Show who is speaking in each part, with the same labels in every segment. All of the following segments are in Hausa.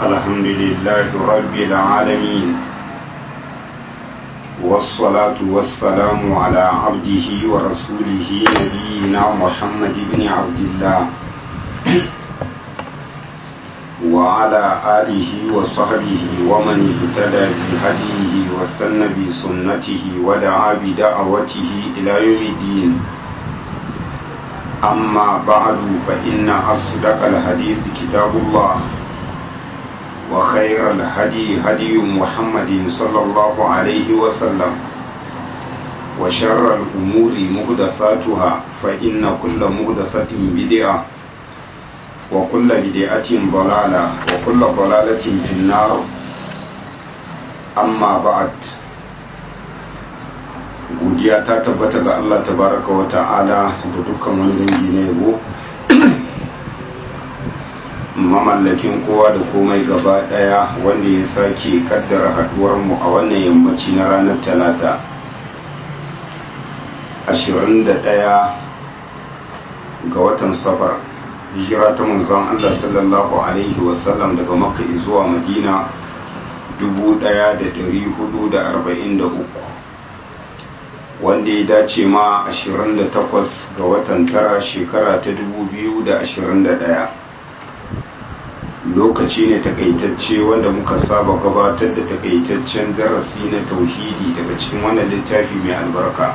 Speaker 1: الحمد لله رب العالمين والصلاة والسلام على عبده ورسوله نبينا محمد بن عبد الله وعلى آله وصحبه ومن اهتدى بهديه واستنى بسنته ودعا بدعوته إلى يوم الدين أما بعد فإن أصدق الحديث كتاب الله وخير الهدي هدي محمد صلى الله عليه وسلم وشر الأمور مهدثاتها فإن كل مهدثة بدعة وكل بدعة ضلالة وكل ضلالة في النار أما بعد godiya ta tabbata ga Allah tabaraka wa ta'ala da dukkan wani dangi na yabo mamallakin kowa da komai gaba daya wanda ya sake kaddara haduwar mu a wannan yammaci na ranar talata 21 ga watan safar hijira ta manzon Allah sallallahu alaihi wasallam daga makka zuwa madina 1443 wanda ya dace ma 28 ga watan tara shekara ta 2021 lokaci ne takaitacce wanda muka saba gabatar da takaitaccen darasi na tauhidi daga cikin wannan littafi mai albarka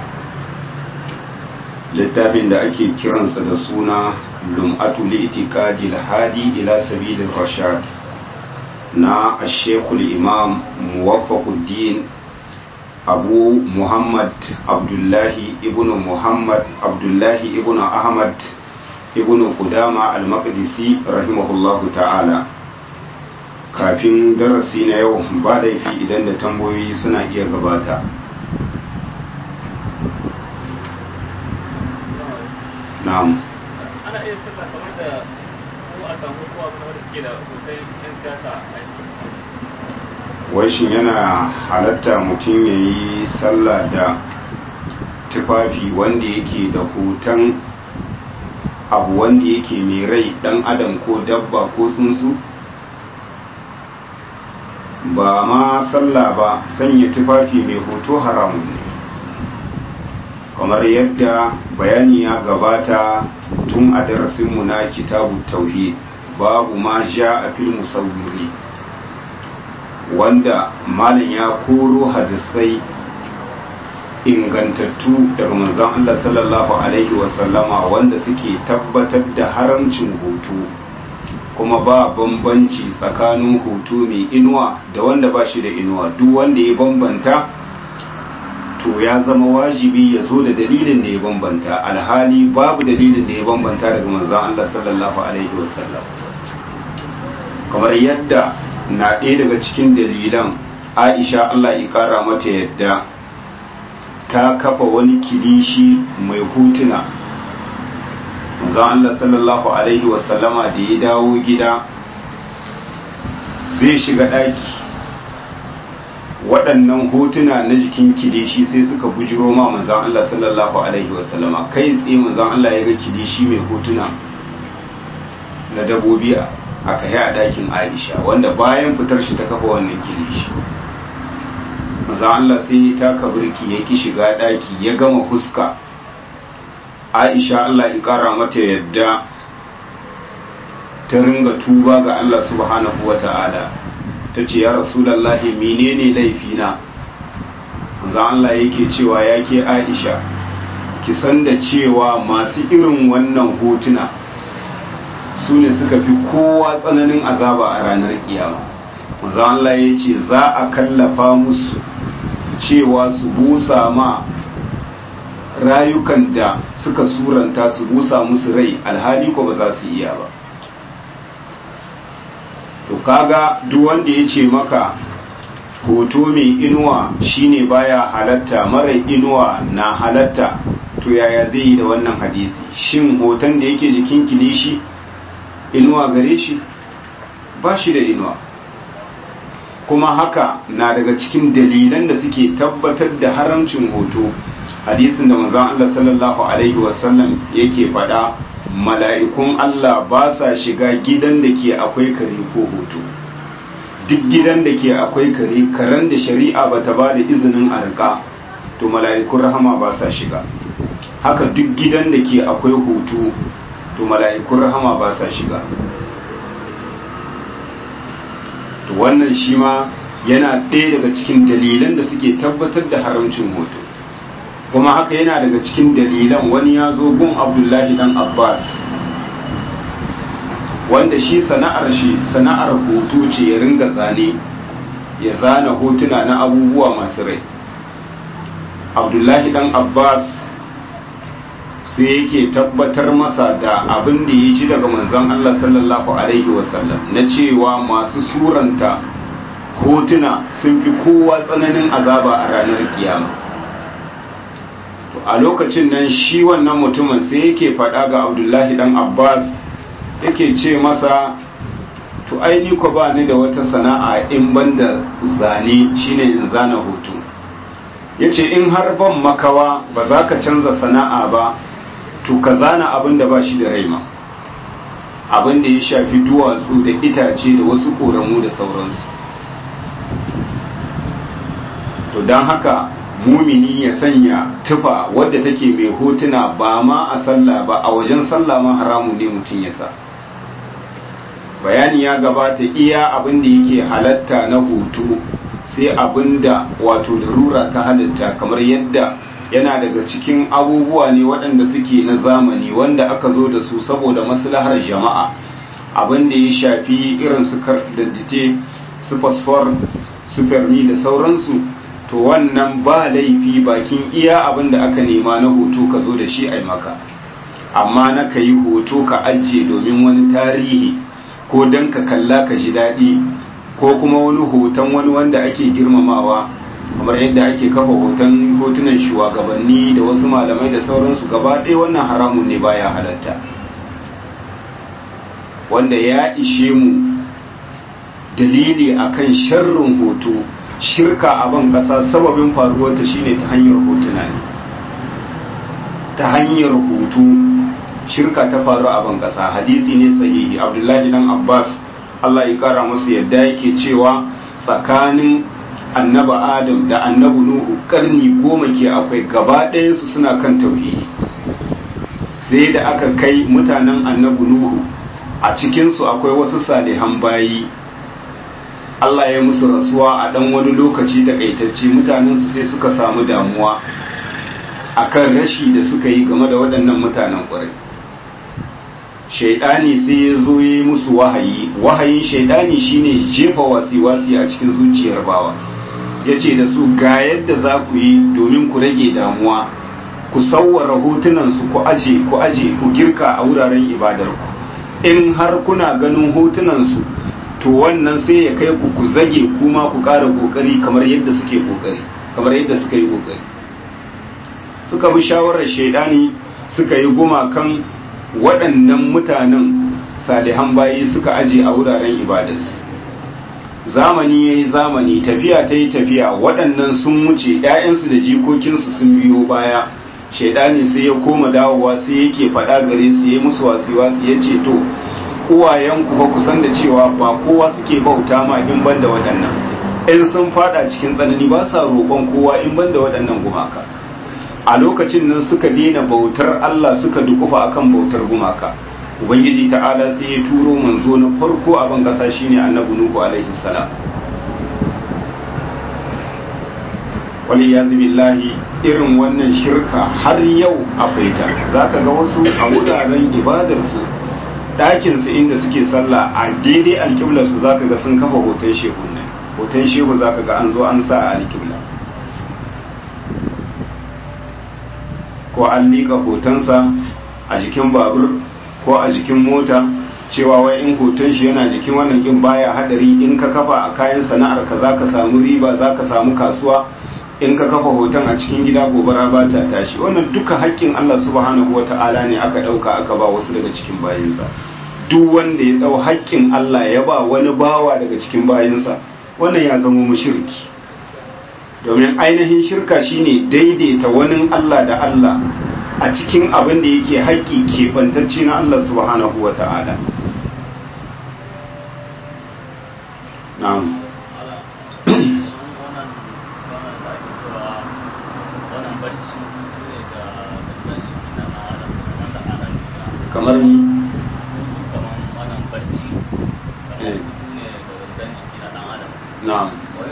Speaker 1: littafin da ake kiransa da suna lum'atu li'tiqadi hadi ila sabilir rashad na ashekul imam muwaffaquddin abu muhammad abdullahi ibn muhammad abdullahi ibn ahmad ibn kudama al-maqdisi rahimahullahu ta'ala kafin darasi na yau ba laifi idan da tambayoyi suna iya gabata na'am
Speaker 2: ana iya sallah kamar da ko a samu ko abu da ke da hoton yan siyasa a
Speaker 1: wai shin yana halatta mutum ya yi sallah da tufafi wanda yake da hoton abu wanda yake mai rai dan adam ko dabba ko tsuntsu ba ma sallah ba sanya tufafi mai hoto haramun ne kamar yadda bayani ya gabata tun a darasinmu na kitabu tauhid babu ma sha a fil musawwiri wanda malam ya koro hadisai ingantattu daga manzon Allah sallallahu alaihi wasallama wanda suke tabbatar da haramcin hoto kuma ba bambanci tsakanin hoto mai inuwa da wanda ba shi da inuwa duk wanda ya bambanta to ya zama wajibi ya zo da dalilin da ya bambanta alhali babu dalilin da ya bambanta daga manzon Allah sallallahu alaihi wasallam kamar yadda na ɗaya daga cikin dalilan aisha Allah ya ƙara mata yadda ta kafa wani kilishi mai hutuna manzon Allah sallallahu alaihi wasallama da ya dawo gida zai shiga ɗaki waɗannan hotuna na jikin kilishi sai suka bujiro ma manzan Allah sallallahu Alaihi wasallama kai tsaye manzan Allah ya ga kilishi mai hotuna na dabobi a kai a ɗakin Aisha wanda bayan fitar shi ta kafa wannan kilishi manzan Allah sai ya taka birki ya ki shiga ɗaki ya gama fuska Aisha Allah ya ƙara mata yadda ta ringa tuba ga Allah subhanahu wa ta'ala ta ce ya rasulallahi menene laifina za Allah yake cewa ya ke aisha ki san da cewa masu irin wannan hotuna su ne suka fi kowa tsananin azaba a ranar kiyama za Allah ya ce za a kallafa musu cewa su busa ma rayukan da suka suranta su busa musu rai alhali ko ba za su iya ba to kaga duk wanda ya ce maka hoto mai inuwa shine baya halatta mara inuwa na halatta to yaya zai yi da wannan hadisi shin hoton da yake jikin kilishi inuwa gare shi ba shi da inuwa kuma haka na daga cikin dalilan da suke tabbatar da haramcin hoto hadisin da manzon Allah sallallahu alaihi wasallam yake faɗa mala'ikun Allah ba sa shiga gidan da ke akwai kare ko hoto duk gidan da ke akwai kare karen da shari'a ba ta ba da izinin a rika to mala'ikun rahama ba sa shiga haka duk gidan da ke akwai hutu to mala'ikun rahama ba sa shiga to wannan shi ma yana ɗaya daga cikin dalilan da suke tabbatar da haramcin hoto kuma haka yana daga cikin dalilan wani ya zo gun abdullahi dan abbas wanda shi sana'ar shi sana'ar hoto ce ya ringa zane ya zana hotuna na abubuwa masu rai abdullahi dan abbas sai yake tabbatar masa da abin da ya ji daga manzon allah sallallahu alaihi wasallam na cewa masu suranta hotuna sun fi kowa tsananin azaba a ranar kiyama to a lokacin nan shi wannan mutumin sai yake faɗa ga abdullahi dan abbas yake ce masa to aini ko ba ni da wata sana'a in banda zane shine in zana hoto yace in har ban makawa ba za ka canza sana'a ba to ka zana abin da ba shi da raima abin da ya shafi duwatsu da itace da wasu ƙoramu da sauransu to don haka mumini ya sanya tufa wadda take mai hotuna ba ma a sallah ba a wajen sallah ma haramu ne mutum ya sa bayani ya gabata iya abin da yake halatta na hoto sai abin da wato larura ta halitta kamar yadda yana daga cikin abubuwa ne waɗanda suke na zamani wanda aka zo da su saboda maslahar jama'a abin da ya shafi irin su daddite su fosfor su fermi da sauransu to wannan ba laifi bakin iya abin da aka nema na hoto ka zo da shi a maka amma na ka yi hoto ka ajiye domin wani tarihi ko don ka kalla ka ji daɗi ko kuma wani hoton wani wanda ake girmamawa kamar yadda ake kafa hoton hotunan shugabanni da wasu malamai da sauransu gaba ɗaya wannan haramun ne baya halatta wanda ya ishe mu dalili akan sharrin hoto shirka a ban ƙasa sababin faruwarta shine ta hanyar hotuna ne ta hanyar hoto shirka ta faru a ban ƙasa hadisi ne sahihi abdullahi dan abbas allah ya kara musu yadda yake cewa tsakanin annaba adam da annabu nuhu karni goma ke akwai gaba ɗayansu suna kan tauhidi sai da aka kai mutanen annabu nuhu a cikinsu akwai wasu salihan bayi Allah ya musu rasuwa a ɗan wani lokaci takaitacce mutanensu sai suka samu damuwa akan rashi da suka yi game da waɗannan mutanen ƙwarai shaidani sai ya zo yi musu wahayi wahayin shaidani shine jefa wasi-wasi a cikin zuciyar bawa ya ce da su ga yadda za ku yi domin ku rage damuwa ku sauwara hotunansu ku aje ku aje ku girka a wuraren ibadarku in har kuna ganin hotunansu to wannan sai ya kai ku ku zage kuma ku ƙara ƙoƙari kamar yadda suke ƙoƙari kamar yadda suka yi ƙoƙari suka bi shawarar shaidani suka yi gumakan waɗannan mutanen salihan bayi suka aje a wuraren ibadarsu zamani ya yi zamani tafiya ta yi tafiya waɗannan sun wuce ‘ya'yansu da jikokinsu sun biyo baya shaidani sai ya koma dawowa sai yake faɗa gare su ya musu wasi-wasi ya ce to uwayenku ba ku san da cewa ba kowa suke bauta ma in ban da waɗannan in sun fada cikin tsanani ba sa roƙon kowa in ban da waɗannan gumaka a lokacin nan suka daina bautar Allah suka dukufa akan bautar gumaka ubangiji ta'ala sai ya turo manzo na farko a ban kasa shine annabi nuhu alaihi salam wali yazi billahi irin wannan shirka har yau akwai ta zaka ga wasu a wuraren ibadar su ɗakin su inda suke sallah a daidai alƙiblar su zaka ga sun kafa hoton shehu ne hoton shehu zaka ga an zo an sa a alƙibla ko an liƙa hotonsa a jikin babur ko a jikin mota cewa wai in hoton shi yana jikin wannan kin baya hadari in ka kafa a kayan sana'ar ka zaka samu riba zaka samu kasuwa in ka kafa hoton a cikin gida gobara ba ta tashi wannan duka haƙƙin Allah subhanahu wata'ala ne aka ɗauka aka ba wasu daga cikin bayinsa duk wanda ya ɗau haƙƙin Allah ya ba wani bawa daga cikin bayinsa wannan ya zama mushriki domin ainihin shirka shine daidaita wani Allah da Allah a cikin abin da yake haƙƙi keɓantacce na Allah subhanahu wa ta'ala na'am kamar ni na'am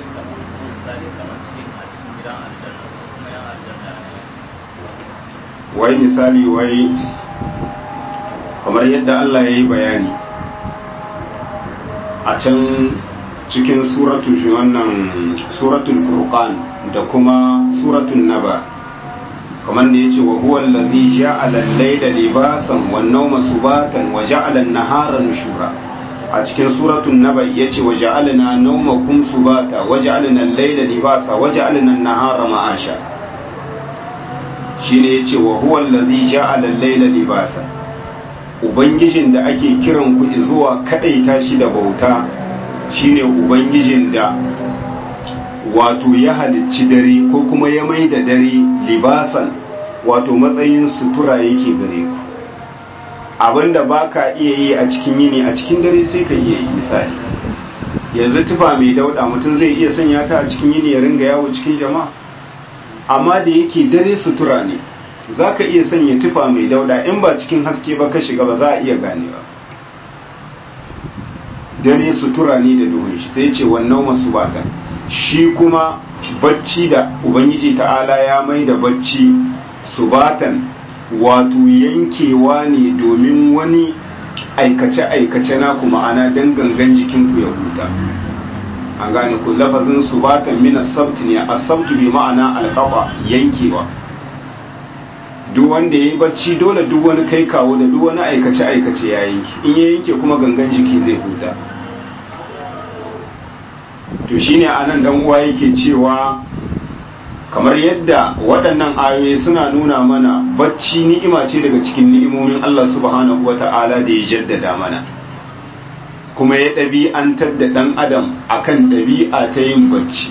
Speaker 1: wai misali wai kamar yadda Allah ya yi bayani a can cikin suratul wannan suratul furqan da kuma suratul naba kamar da yace wa huwa allazi ja'ala al-layla libasan wan nawma subatan wa ja'ala an-nahara nushura a cikin suratul naba yace wa ja'alna nawmakum subata wa ja'alna al-layla libasa wa ja'alna an-nahara ma'asha shine yace wa huwa allazi ja'ala al-layla libasa ubangijin da ake kiran ku zuwa kadaita shi da bauta shine ubangijin da wato ya halicci dare ko kuma ya mai da dare libasan wato matsayin sutura yake gare ku abinda ba ka iya yi a cikin yini a cikin dare sai ka iya yi misali yanzu tufa mai dauda mutum zai iya sanya ta a cikin yini ya ringa yawo cikin jama'a amma da yake dare sutura ne za ka iya sanya tufa mai dauda in ba cikin haske ba ka shiga ba za a iya ganewa dare sutura ne da duhun shi sai ce wannan masu bata shi kuma bacci da ubangiji ta'ala ya mai da bacci subatan wato yankewa ne domin wani aikace-aikace na kuma ana dan gangan jikinku ya huta an gane ku lafazin subatan mina sabt ne a sabtu bi ma'ana alƙafa yankewa duk wanda ya yi bacci dole duk wani kai kawo da duk wani aikace-aikace ya yanki in ya yanke kuma gangan jiki zai huta to shine anan dan uwa yake cewa kamar yadda waɗannan ayoyi suna nuna mana bacci ni'ima ce daga cikin ni'imomin Allah subhanahu wata'ala da ya jaddada mana kuma ya ɗabi'antar da ɗan adam akan ɗabi'a ta yin bacci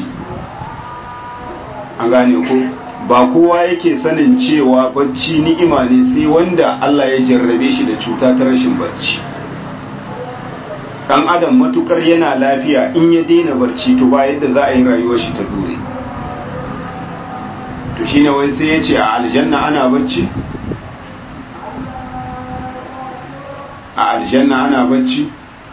Speaker 1: an gane ko ba kowa yake sanin cewa bacci ni'ima ne sai wanda Allah ya jarrabe shi da cuta ta rashin bacci dan adam matukar yana lafiya in ya daina barci to ba yadda za a yi rayuwar shi ta dore to shine wai sai ya ce a aljanna ana bacci a aljanna ana bacci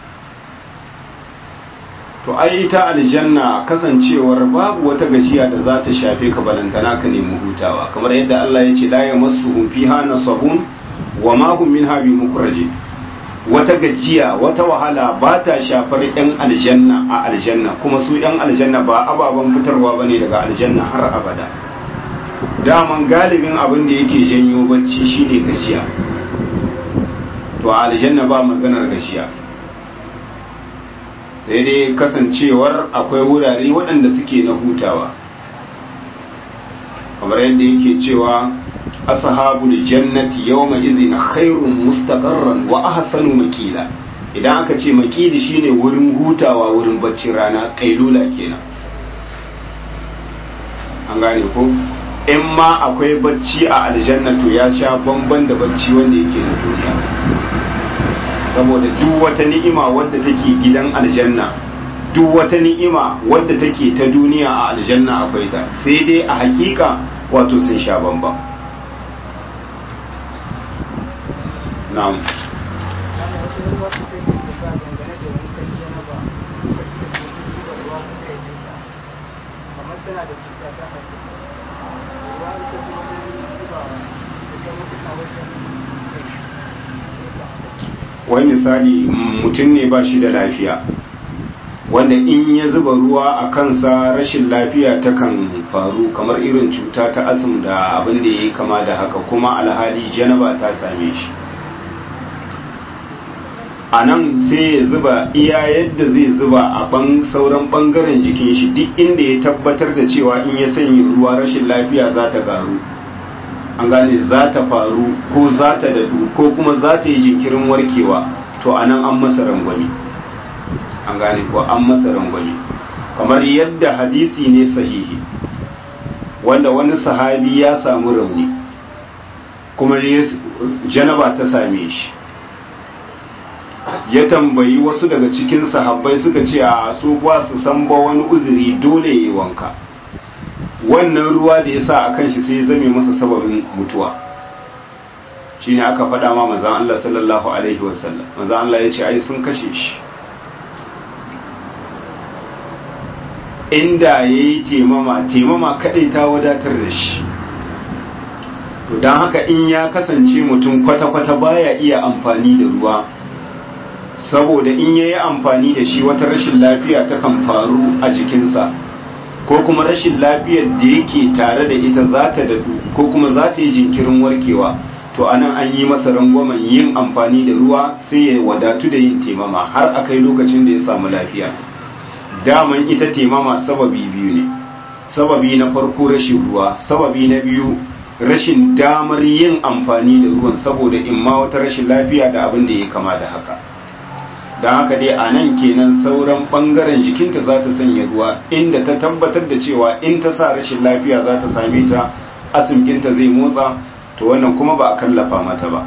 Speaker 1: to ai ita aljanna kasancewar babu wata gajiya da za ta shafe ka balantana ka nemi hutawa kamar yadda Allah ya ce la yamassuhum fiha nasabun wa ma hum minha bimukhrajin wata gajiya wata wahala ba ta shafar 'yan aljanna a aljanna kuma su 'yan aljanna ba ababen fitarwa ba ne daga aljanna har abada daman galibin abin da yake janyo bacci shine gajiya to a aljanna ba maganar gajiya sai dai kasancewar akwai wurare waɗanda suke na hutawa kamar yadda yake cewa ashabul jannati yawma idhin khairun mustaqarran wa ahsanu maqila idan aka ce maqili shine wurin hutawa wurin bacci rana kailula kenan an gane ko in ma akwai bacci a aljanna to ya sha bamban da bacci wanda yake na duniya saboda duk wata ni'ima wadda take gidan aljanna duk wata ni'ima wadda take ta duniya a aljanna akwai ta sai dai a hakika wato sun sha bamban na'am wani misali mutum ne ba shi da lafiya wanda in ya zuba ruwa a kansa rashin lafiya takan faru kamar irin cuta ta asum da abin da ya yi kama da haka kuma alhali janaba ta same shi a nan sai ya zuba iya yadda zai zuba a ban sauran bangaren jikin shi duk inda ya tabbatar da cewa in ya sanya ruwa rashin lafiya za ta garu an gane za ta faru ko za ta dadu ko kuma za ta yi jinkirin warkewa to a nan an masa rangwami an gane ko an masa rangwami kamar yadda hadisi ne sahihi wanda wani sahabi ya samu rauni kuma janaba ta same shi ya tambayi wasu daga cikin sahabbai suka ce a su ba su san ba wani uzuri dole ya yi wanka wannan ruwa da ya sa a kan shi sai ya zame masa sababin mutuwa shine aka faɗa ma manzan Allah sallallahu alaihi wasallam manzan Allah ya ce ai sun kashe shi inda ya yi temama temama kaɗai ta wadatar da shi to don haka in ya kasance mutum kwata-kwata baya iya amfani da ruwa saboda in ya yi amfani da shi wata rashin lafiya ta kan faru a jikinsa ko kuma rashin lafiyar da yake tare da ita za ta dadu ko kuma za ta yi jinkirin warkewa to anan an yi masa rangwamen yin amfani da ruwa sai ya wadatu da yin temama har a kai lokacin da ya samu lafiya daman ita temama sababi biyu ne sababi na farko rashin ruwa sababi na biyu rashin damar yin amfani da ruwan saboda in ma wata rashin lafiya da abin da ya kama da haka don haka dai a nan kenan sauran bangaren jikinta za ta sanya ruwa inda ta tabbatar da cewa in ta sa rashin lafiya za ta same ta asimkinta zai motsa to wannan kuma ba a kallafa mata ba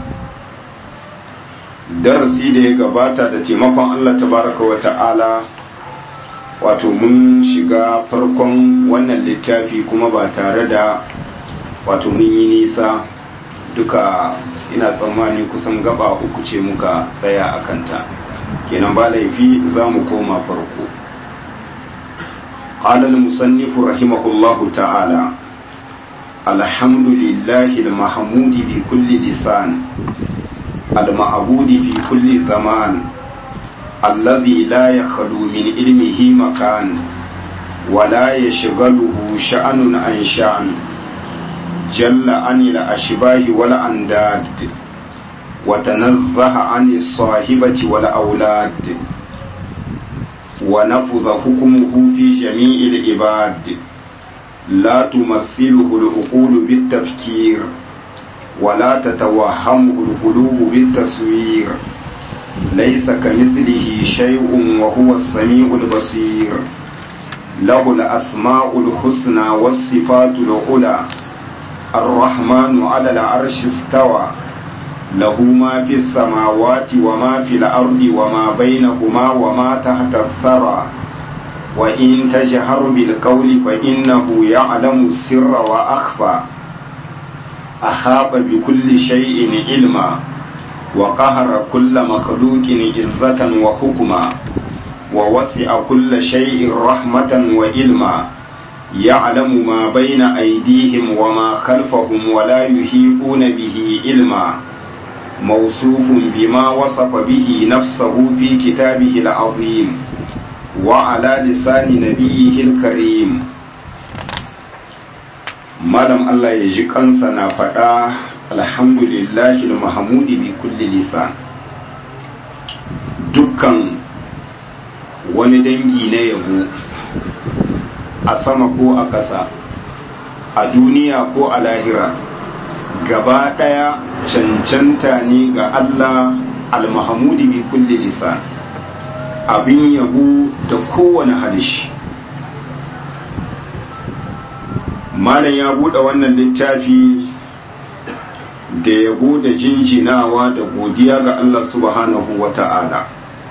Speaker 1: darasi da ya gabata da taimakon allah tabaraka wa ta'ala wato mun shiga farkon wannan littafi kuma ba tare da wato mun yi nisa duka ina tsammani kusan gaba uku ce muka tsaya a kanta kenan ba laifi za mu koma farko قال المصنف رحمه الله تعالى الحمد لله المحمود بكل لسان المعبود في كل زمان الذي لا يخلو من علمه مكان ولا يشغله شأن عن شأن جل عن الأشباه والأنداد وتنزه عن الصاحبة والأولاد ونفذ حكمه في جميع العباد لا تمثله العقول بالتفكير ولا تتوهمه القلوب بالتصوير ليس كمثله شيء وهو السميع البصير له الأسماء الحسنى والصفات العلى الرحمن على العرش استوى له ما في السماوات وما في الأرض وما بينهما وما تحت الثرى وإن تجهر بالقول فإنه يعلم السر وأخفى أحاط بكل شيء علما وقهر كل مخلوق عزة وحكما ووسع كل شيء رحمة وعلما يعلم ما بين أيديهم وما خلفهم ولا يحيطون به علما موصوف بما وصف به نفسه في كتابه العظيم وعلى لسان نبيه الكريم malam Allah ya ji kansa na faɗa alhamdulillahi mahamudi bi kulli lisan dukkan wani dangi na yabo a sama ko a ƙasa a duniya ko a lahira gaba ɗaya cancanta ne ga Allah almahamudi bi kulli lisan abin yabo da kowane halishi malam ya buɗe wannan littafi da yabo da jinjinawa da godiya ga Allah subhanahu wa ta'ala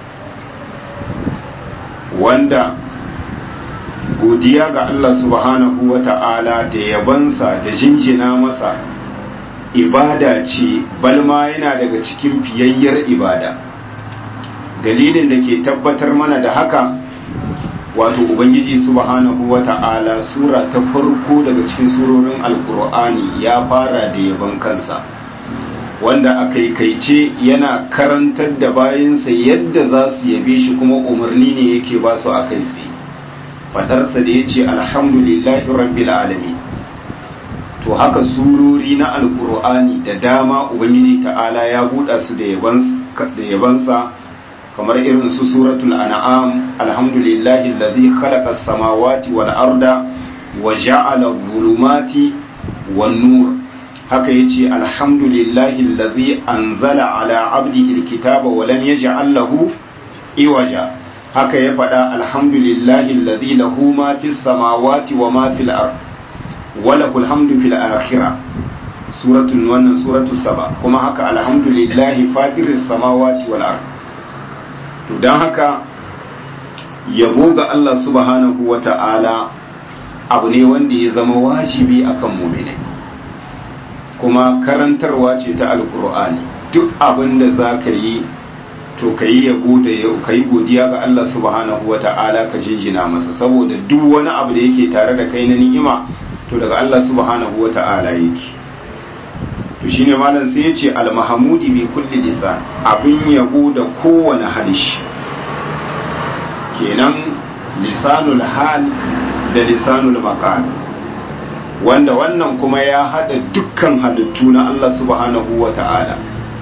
Speaker 1: wanda godiya ga Allah subhanahu wa ta'ala da yabansa da jinjina masa ibada ce balma yana daga cikin fiyayyar ibada dalilin da ke tabbatar mana da haka wato ubangiji subhanahu wa ta'ala sura ta farko daga cikin surorin alkur'ani ya fara da yaban kansa wanda a kaikaice yana karantar da bayansa yadda za su yabe shi kuma umarni ne yake ba su a kai tsaye fadarsa da ya ce alhamdulillahi rabbil alamin to haka surori na alkur'ani da dama ubangiji ta'ala ya buɗa su da yabansa kamar irin su suratul an'am alhamdulillahi alladhi khalaqa as-samawati wal arda wa ja'ala adh-dhulumati wan nur haka yace alhamdulillahi alladhi anzala ala 'abdihi al-kitaba wa lam yaj'al lahu iwaja haka ya faɗa alhamdulillahi alladhi lahu ma fis samawati wa ma fil ard wa lahu alhamdu fil akhirah suratul wannan suratul saba kuma haka alhamdulillahi fatiris samawati wal ard to don haka yabo ga Allah subhanahu wa ta'ala abu ne wanda ya zama wajibi akan muminai kuma karantarwa ce ta alkur'ani duk abin da za ka yi to ka yi yabo da ka yi godiya ga Allah subhanahu wa ta'ala ka jinjina masa saboda duk wani abu da yake tare da kai na ni'ima to daga Allah subhanahu wa ta'ala yake to shine malam sai ya ce al-mahmudi bi kulli lisan abin yabo da kowane halishi kenan lisanul hal da lisanul maqal wanda wannan kuma ya hada dukkan halittu na Allah subhanahu wa ta'ala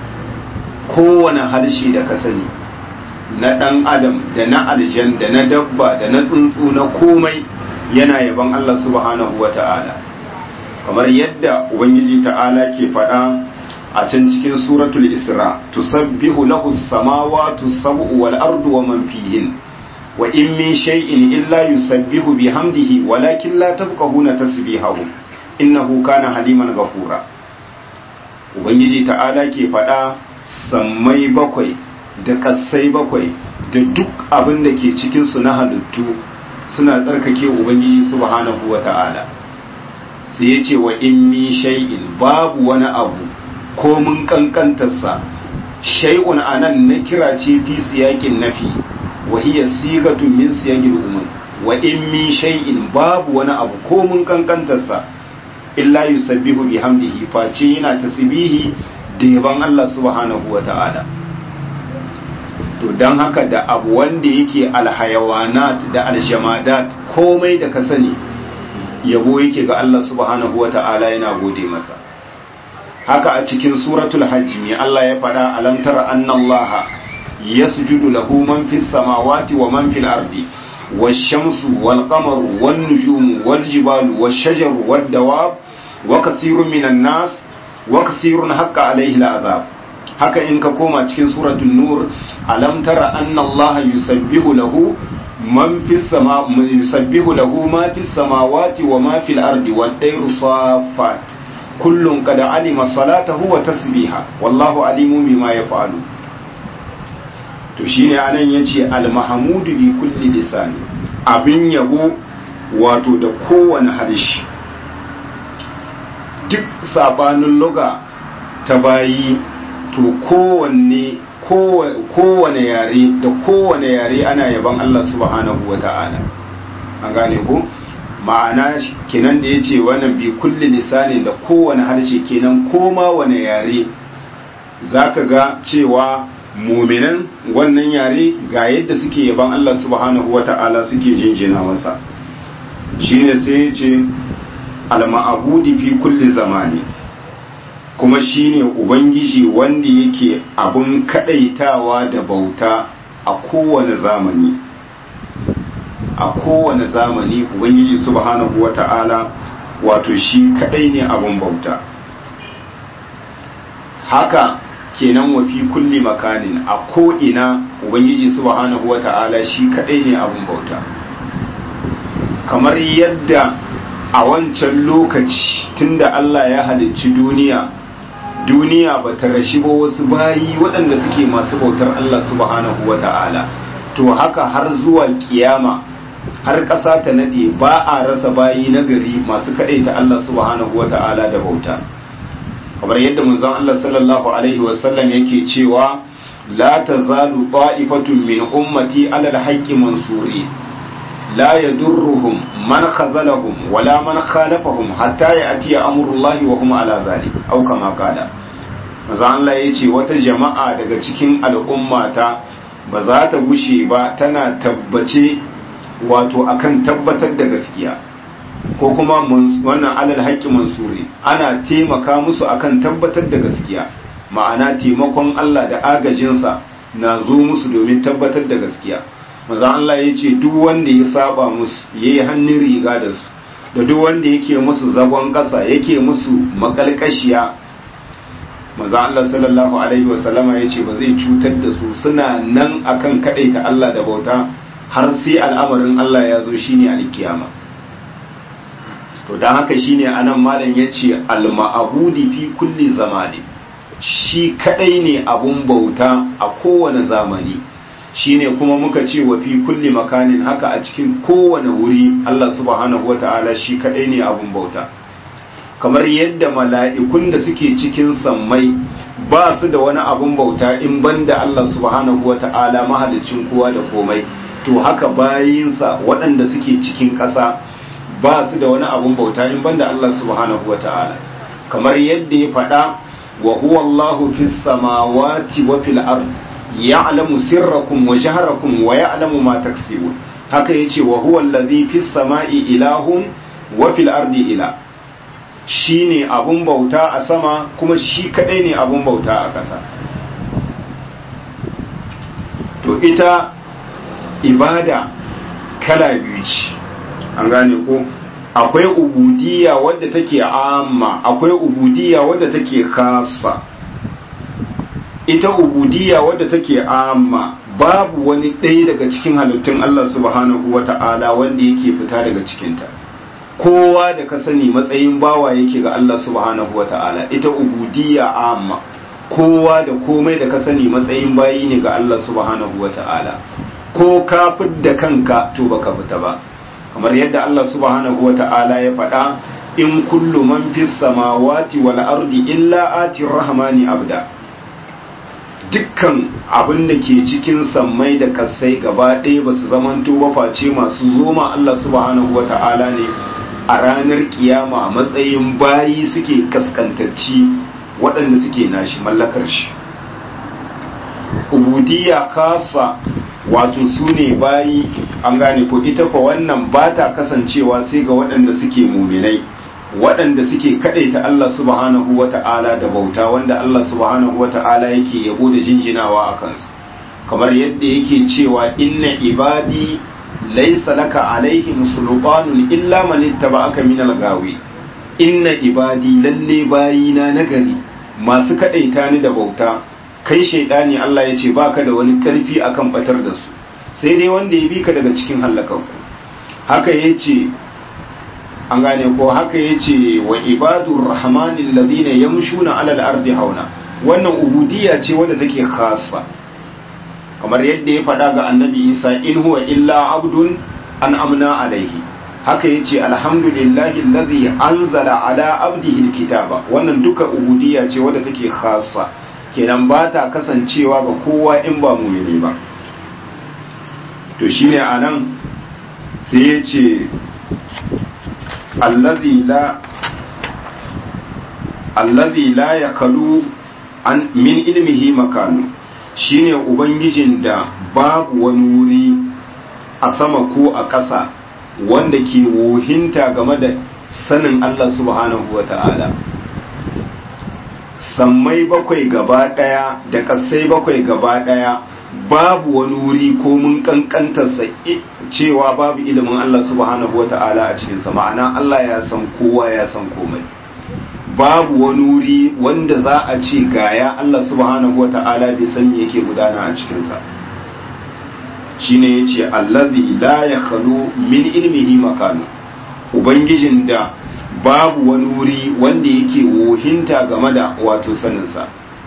Speaker 1: kowane harshe da ka sani na ɗan adam da na aljan da na dabba da na tsuntsu na komai yana yaban Allah subhanahu wa ta'ala kamar yadda ubangiji ta'ala ke faɗa a can cikin suratul isra tusabbihu lahu samawati sab'u wal ardu wa man fihin wa in min shay'in illa yusabbihu bihamdihi walakin la tafqahuna tasbihahu innahu kana haliman ghafura ubangiji ta'ala ke faɗa sammai bakwai da ƙasai bakwai da duk abin da ke cikinsu na halittu suna tsarkake ubangiji subhanahu wa ta'ala sai ya ce wa in mi shay'in babu wani abu ko mun kankantarsa shay'un anan na kira ce fi siyakin nafi wa hiya sigatun min siyagil umum wa in mi shay'in babu wani abu ko mun kankantarsa illa yusabbihu bihamdihi face yana tasbihi da yaban Allah subhanahu wa ta'ala to don haka da abu wanda yake alhayawanat da aljamadat komai da ka sani yabo yake ga Allah subhanahu wa ta'ala yana gode masa haka a cikin suratul hajji mai Allah ya faɗa alam tara annallaha yasjudu lahu man fis samawati wa man fil ardi والشمس والقمر والنجوم والجبال والشجر والدواب وكثير من الناس وكثير حق عليه العذاب haka in ka koma cikin suratul nur alam tara anna allaha yusabbihu lahu man fis sama yusabbihu lahu ma fis samawati wa ma fil ardi wad dayru safat kullun qad alima salatahu wa tasbiha wallahu alimun bima yaf'alu to shine anan yace al mahmudu bi kulli lisani abin yabo wato da kowane harshe duk sabanin luga ta bayi to kowanne kowane yare da kowane yare ana yaban Allah subhanahu wa ta'ala an gane ku ma'ana kenan da ya ce wannan bi kulli lisanin da kowane harshe kenan koma wane yare za ka ga cewa muminan wannan yare ga yadda suke yaban Allah subhanahu wa ta'ala suke jinjina masa shine sai ya ce al-ma'abudi fi kulli zamani kuma shine ubangiji wanda yake abun kadaitawa da bauta a kowane zamani a kowane zamani ubangiji subhanahu wata'ala wato shi kadai ne abun bauta haka kenan wa fi kulli makanin a ko'ina ubangiji subhanahu wata'ala shi kadai ne abun bauta kamar yadda a wancan lokaci tunda Allah ya halicci duniya duniya ba ta rashi ba wasu bayi waɗanda suke masu bautar Allah subhanahu wa ta'ala to haka har zuwa kiyama har ƙasa ta naɗe ba a rasa bayi na gari masu kaɗai ta Allah subhanahu wa ta'ala da bauta kamar yadda manzon Allah sallallahu alaihi wasallam yake cewa la tazalu ta'ifatun min ummati ala al-haqqi mansuri لا يدرهم من خذلهم ولا من خالفهم حتى يأتي أمر الله وهم على ذلك أو كما قال maza Allah ya ce wata jama'a daga cikin al'ummata ba za ta gushe ba tana tabbace wato akan tabbatar da gaskiya ko kuma wannan alal haƙƙi mansuri ana taimaka musu akan tabbatar da gaskiya ma'ana taimakon Allah da agajinsa na zo musu domin tabbatar da gaskiya maza Allah ya ce duk wanda ya saba musu ya yi hannun riga da su da duk wanda yake musu zagon ƙasa yake musu makalkashiya maza Allah sallallahu alaihi wasallama ya ce ba zai cutar da su suna nan akan kaɗaita Allah da bauta har sai al'amarin Allah ya zo shine alkiyama to don haka shine anan malam ya ce al-ma'abudi fi kulli zamani shi kadai ne abun bauta a kowane zamani shine kuma muka ce wa fi kulli makanin haka a cikin kowane wuri Allah subhanahu wata'ala shi kadai ne abun bauta kamar yadda mala'ikun da suke cikin sammai ba su da wani abun bauta in banda Allah subhanahu wata'ala mahalicin kowa da komai to haka bayinsa waɗanda suke cikin ƙasa ba su da wani abun bauta in banda Allah subhanahu wata'ala kamar yadda ya faɗa wa huwa Allahu fis samawati wa fil ard ya'lamu sirrakum wa jahrakum wa ya'lamu ma taksibun haka yace wa huwa allazi fis sama'i ilahun wa fil ardi ila shine abun bauta a sama kuma shi kadai ne abun bauta a ƙasa to ita ibada kala biyu ce an gane ko akwai ubudiyya wadda take amma akwai ubudiyya wadda take khassa ita ubudiyya wadda take amma babu wani ɗaya daga cikin halittun Allah subhanahu wata'ala wanda yake fita daga cikinta kowa da ka sani matsayin bawa yake ga Allah subhanahu wata'ala ita ubudiyya amma kowa da komai da ka sani matsayin bayi ne ga Allah subhanahu wata'ala ko ka fidda kanka to baka fita ba kamar yadda Allah subhanahu wata'ala ya faɗa in kullu man fis samawati wal ardi illa ati rahmani abda dukkan abin da ke cikin sammai da kasai gaba ɗaya ba su zamanto ba face masu zoma Allah subhanahu wata'ala ne a ranar kiyama matsayin bayi suke kaskantacci waɗanda suke nashi mallakar shi ubudiyya kasa wato su ne bayi an gane ko ita ko wannan ba ta kasancewa sai ga waɗanda suke muminai waɗanda suke kaɗaita Allah subhanahu wa ta'ala da bauta wanda Allah subhanahu wa ta'ala yake yabo da jinjinawa a kansu kamar yadda yake cewa inna ibadi laysa laka alaihim sultanun illa man ittaba'aka minal gawi inna ibadi lalle bayina nagari masu kaɗaita ni da bauta kai shaidani Allah ya ce baka da wani karfi akan batar da su sai dai wanda ya bi ka daga cikin hallakanku haka ya ce an gane ko haka ya ce wa ibadur rahmanin ladina yamshuna alal ardi hauna wannan ubudiyya ce wadda take khassa kamar yadda ya faɗa ga annabi isa in huwa illa abdun an amna alaihi haka ya ce alhamdulillahi alladhi anzala ala abdihi alkitaba wannan duka ubudiyya ce wadda take khassa kenan ba ta kasancewa ga kowa in ba mumini ba to shine anan sai ya ce allazi la allazi la yakalu an min ilmihi makanu shine ubangijin da babu wani wuri a sama ko a ƙasa wanda ke wohinta game da sanin Allah subhanahu wa ta'ala sammai bakwai gaba ɗaya da ƙasai bakwai gaba ɗaya babu wani wuri ko mun kankantarsa cewa babu ilimin Allah subhanahu wa ta'ala a cikinsa ma'ana Allah ya san kowa ya san komai babu wani wuri wanda za a ce gaya Allah subhanahu wa ta'ala bai san me yake gudana a cikinsa shine yace allazi la yakhlu min ilmihi makanu ubangijin da babu wani wuri wanda yake wohinta game da wato saninsa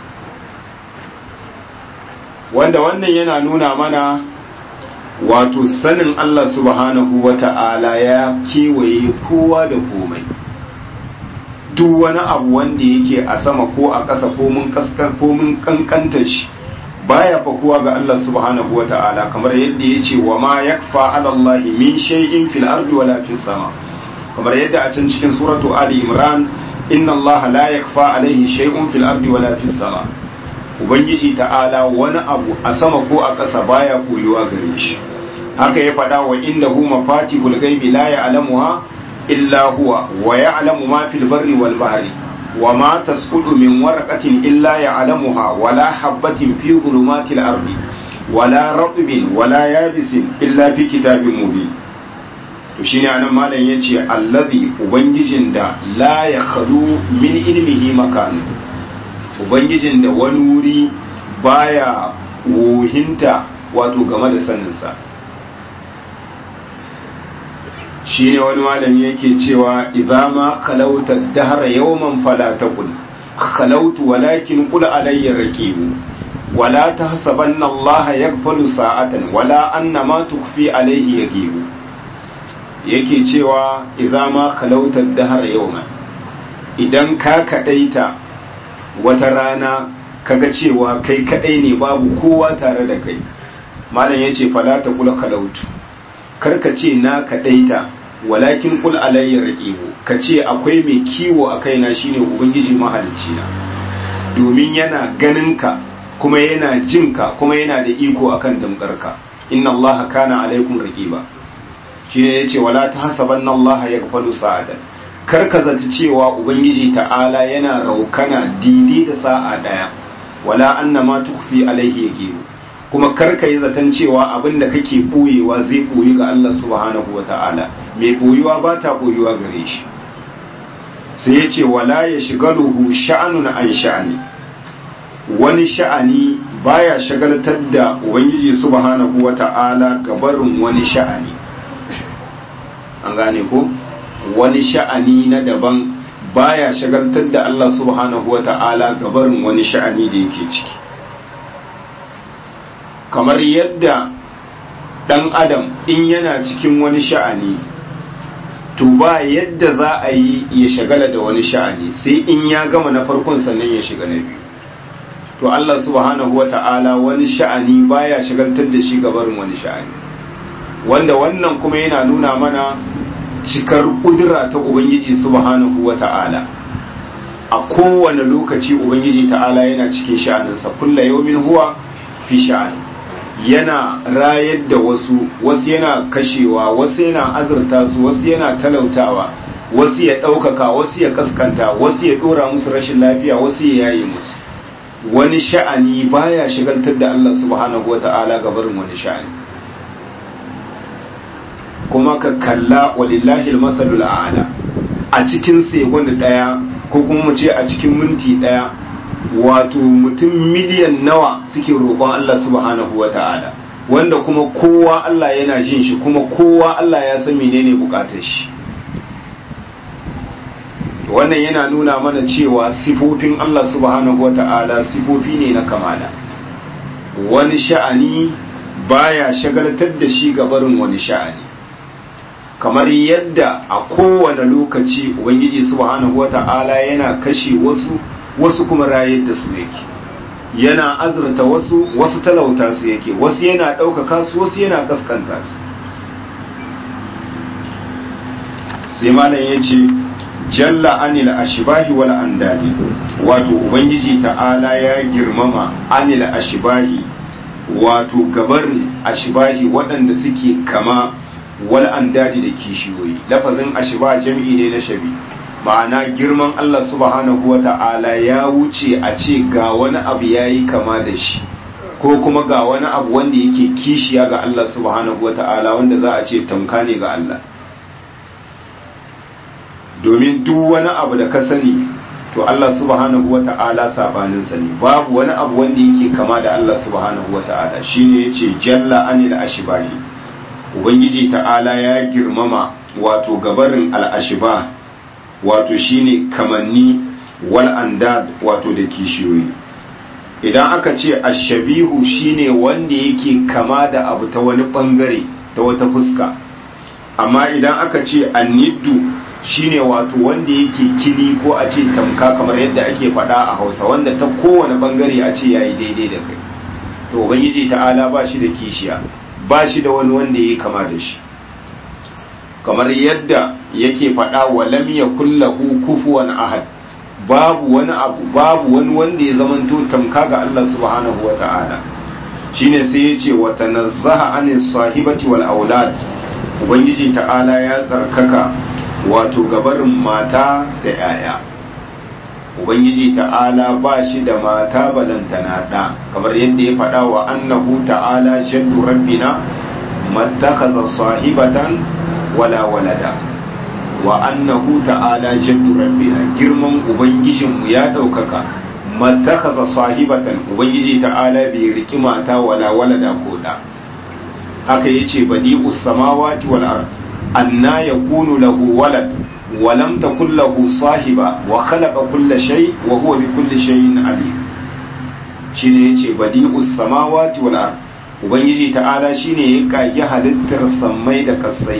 Speaker 1: wanda wannan yana nuna mana wato sanin Allah subhanahu wa ta'ala ya kewaye kowa da komai duk wani abu wanda yake a sama ko a ƙasa ko mun kaskar ko mun kankanta shi baya fakuwa ga Allah subhanahu wa ta'ala kamar yadda ya ce wa ma yakfa ala Allah min shay'in fil ardi wala fis sama kamar yadda a can cikin suratu ali imran inna Allah la yakfa alaihi shay'un fil ardi wala fis sama ubangiji ta'ala wani abu a sama ko a ƙasa baya koyuwa gare shi haka ya faɗa wa indahu mafatihul ghaibi la ya'lamuha illa huwa wa ya'lamu ma fil barri wal bahri wa ma tasqutu min waraqatin illa ya'lamuha wa la habatin fi dhulumatil ardi wa la ratbin wa la yabisin illa fi kitabin mubin to shine anan malam yace allazi ubangijin da la yakhlu min ilmihi makanu ubangijin da wani wuri baya wohinta wato game da saninsa shi ne wani malami yake cewa idza ma kalauta dahra yawman fala taqul khalautu walakin qul alayya raqibu wala tahsabanna Allah yaghfalu sa'atan wala anna ma tukfi alayhi yagibu yake cewa idza ma khalauta dahar yawma idan ka kadaita wata rana kaga cewa kai kadai ne babu kowa tare da kai malam yace fala ta kula khalautu karka ce na kadaita walakin kul alayya raqibu kace akwai mai kiwo a kaina shine ubangiji mahalicci na domin yana ganin ka kuma yana jin ka kuma yana da iko akan damkarka inna allaha kana alaikum raqiba shine yace wala tahsabanna allaha yaghfalu sa'atan karka zaci cewa ubangiji ta'ala yana raukana didi da sa'a daya wala annama tukfi alaihi yaqibu kuma karka yi zaton cewa abin da kake ɓoyewa zai ɓoyi ga Allah subhanahu wa ta'ala mai ɓoyuwa ba ta ɓoyuwa gare shi sai ya ce wala ya shigaluhu sha'anun an sha'ani wani sha'ani baya shagaltar da ubangiji subhanahu wa ta'ala gabarin wani sha'ani an gane ko wani sha'ani na daban baya shagaltar da Allah subhanahu wa ta'ala gabarin wani sha'ani da yake ciki kamar yadda ɗan adam in yana cikin wani sha'ani to ba yadda za a yi ya shagala da wani sha'ani sai in ya gama na farkon sannan ya shiga na biyu to Allah subhanahu wata'ala wani sha'ani baya shagaltar da shi gabarin wani sha'ani wanda wannan kuma yana nuna mana cikar kudura ta ubangiji subhanahu wata'ala a kowane lokaci ubangiji ta'ala yana cikin sha'aninsa kulla yawmin huwa fi sha'ani yana rayar da wasu wasu yana kashewa wasu yana azurta su wasu yana talautawa wasu ya ɗaukaka wasu ya kaskanta wasu ya ɗora musu rashin lafiya wasu ya yaye musu wani sha'ani baya shigaltar da Allah subhanahu wa ta'ala ga barin wani sha'ani kuma ka kalla walillahi almasalul a'la a cikin segon daya ko kuma mu ce a cikin minti daya wato mutum miliyan nawa suke roƙon Allah subhanahu wa ta'ala wanda kuma kowa Allah yana jin shi kuma kowa Allah ya san menene bukatar shi wannan yana nuna mana cewa sifofin Allah subhanahu wa ta'ala sifofi ne na kamala wani sha'ani baya shagaltar da shi gabarin wani sha'ani kamar yadda a kowane lokaci ubangiji subhanahu wa ta'ala yana kashe wasu wasu kuma rayar da su yake yana azurta wasu wasu talauta su yake wasu yana ɗaukaka su wasu yana kaskanta su sai malam ya ce jalla anil ashibahi wal andadi wato ubangiji ta'ala ya girmama anil ashibahi wato gabarin ashibahi waɗanda suke kama wal andadi da kishiyoyi lafazin ashiba jam'i ne na shabi ma'ana girman Allah subhanahu wa ta'ala ya wuce a ce ga wani abu ya yi kama da shi ko kuma ga wani abu wanda yake kishiya ga Allah subhanahu wa ta'ala wanda za a ce tamka ne ga Allah domin duk wani abu da ka sani to Allah subhanahu wa ta'ala sabaninsa ne babu wani abu wanda yake kama da Allah subhanahu wa ta'ala shine yace jalla anil ashibahi ubangiji ta'ala ya girmama wato gabarin al-ashibah wato shine kamanni wal andad wato da kishiyoyi idan aka ce ashabihu shine wanda yake kama da abu ta wani bangare ta wata fuska amma idan aka ce anniddu shine wato wanda yake kini ko a ce tamka kamar yadda ake faɗa a hausa wanda ta kowane bangare a ce yayi daidai da kai to ubangiji ta'ala ba shi da kishiya ba shi da wani wanda ya kama da shi kamar yadda yake faɗa wa lam yakul lahu kufuwan ahad babu wani abu babu wani wanda ya zamanto tamka ga Allah subhanahu wa ta'ala shine sai ya ce wa tanazzaha anis sahibati wal aulad ubangiji ta'ala ya tsarkaka wato gabarin mata da yaya ubangiji ta'ala ba shi da mata balantana da kamar yadda ya faɗa wa annahu ta'ala jaddu rabbina mattakaza sahibatan wala walada wa annahu ta'ala jaddu rabbina girman ubangijinmu ya ɗaukaka mattakaza sahibatan ubangiji ta'ala bai riki mata wala walada ko da haka yace badi'us samawati wal ard anna yakunu lahu walad wa lam takul lahu sahiba wa khalaqa kulla shay wa huwa bi kulli shay'in alim shine yace badi'us samawati wal ard ubangiji ta'ala shine ya kage halittar sammai da kasai